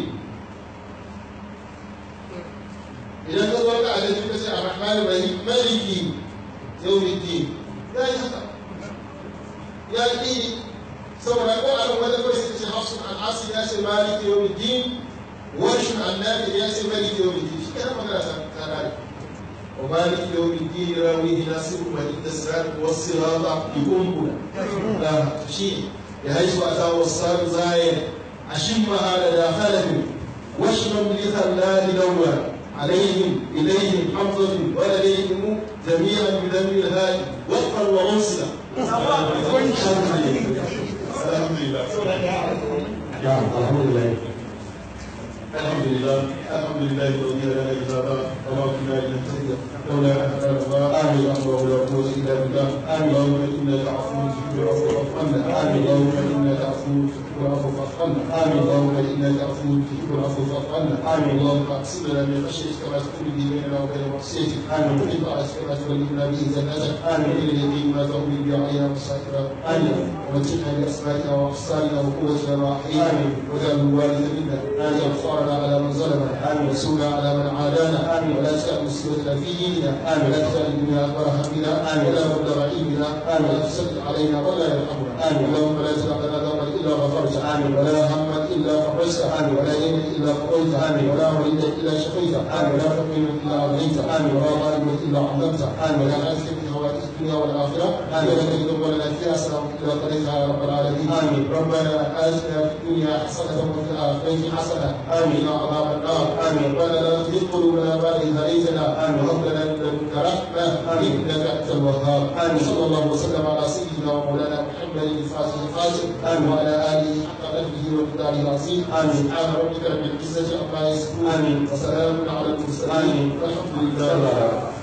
idan ka zo ka a ka ce arrahmani rahim maliki yawmiddin ya yi haka ya ƙi saboda ko a wani kawai suka ce hafsun al'asir ya ce maliki yau din warshin annabi ya ce maliki yau din shi kenan magana ta kare wa maliki yau din rawi nasiru wa inda sirat wa sirata yuqulu da shi ya haisu ata wasaru zayin ashimma ala dakhalahu washram li khallal dawwa عليهم إليهم حمزة ولديهم جميعا بدم الهادي وفقا وعنصرا الحمد لله نعم الحمد لله الحمد لله الحمد لله الذي هدانا لهذا وما كنا لنهتدي لولا ان هدانا الله امين اللهم لا قوه الا بالله امين اللهم انك عفو تحب العفو فاعف عنا امين اللهم انك عفو تحب العفو فاعف عنا امين اللهم انك عفو تحب العفو فاعف عنا امين اللهم اقسم لنا من خشيتك ما تكون به بيننا وبين معصيتك امين ومن طاعتك ما تبلغنا به جنتك امين ومن اليقين ما تهون به علينا مصائب امين ومتعنا باسمائنا واحصائنا وقوتنا ما احيينا واجعل الوالد منا واجعل فقرنا على من ظلمنا امين وانصرنا على من عادانا امين ولا تجعل مصيبتنا في ديننا امين ولا تجعل الدنيا اكبر همنا امين ولا مبلغ علمنا امين ولا تسلط علينا ولا يرحمنا امين اللهم لا تدع لنا ذنبا الا غفرته امين ولا هما الا فرجته امين ولا دينا الا قضيته امين ولا مريدا الا شفيته امين ولا فقيرا الا اغنيته امين ولا ظالما الا عظمته امين ولا عافيه من حوادث الدنيا والاخره امين ولا تجد لنا فيها سلام الا قضيتها يا رب العالمين امين ربنا اتنا في الدنيا حسنه وفي الاخره حسنه امين عذاب النار امين ربنا لا تزغ قلوبنا بعد اذ هديتنا امين وهب لنا من لدنك رحمه انك انت الوهاب امين صلى الله وسلم على سيدنا ومولانا محمد محمد الفاتح القاسم آمين. وعلى اله حق قدره ومقداره العظيم آمين. سبحان ربك رب العزه عما يصفون آمين. وسلام على المرسلين آمين. والحمد لله صلى الله رب عليه العالمين وسلم.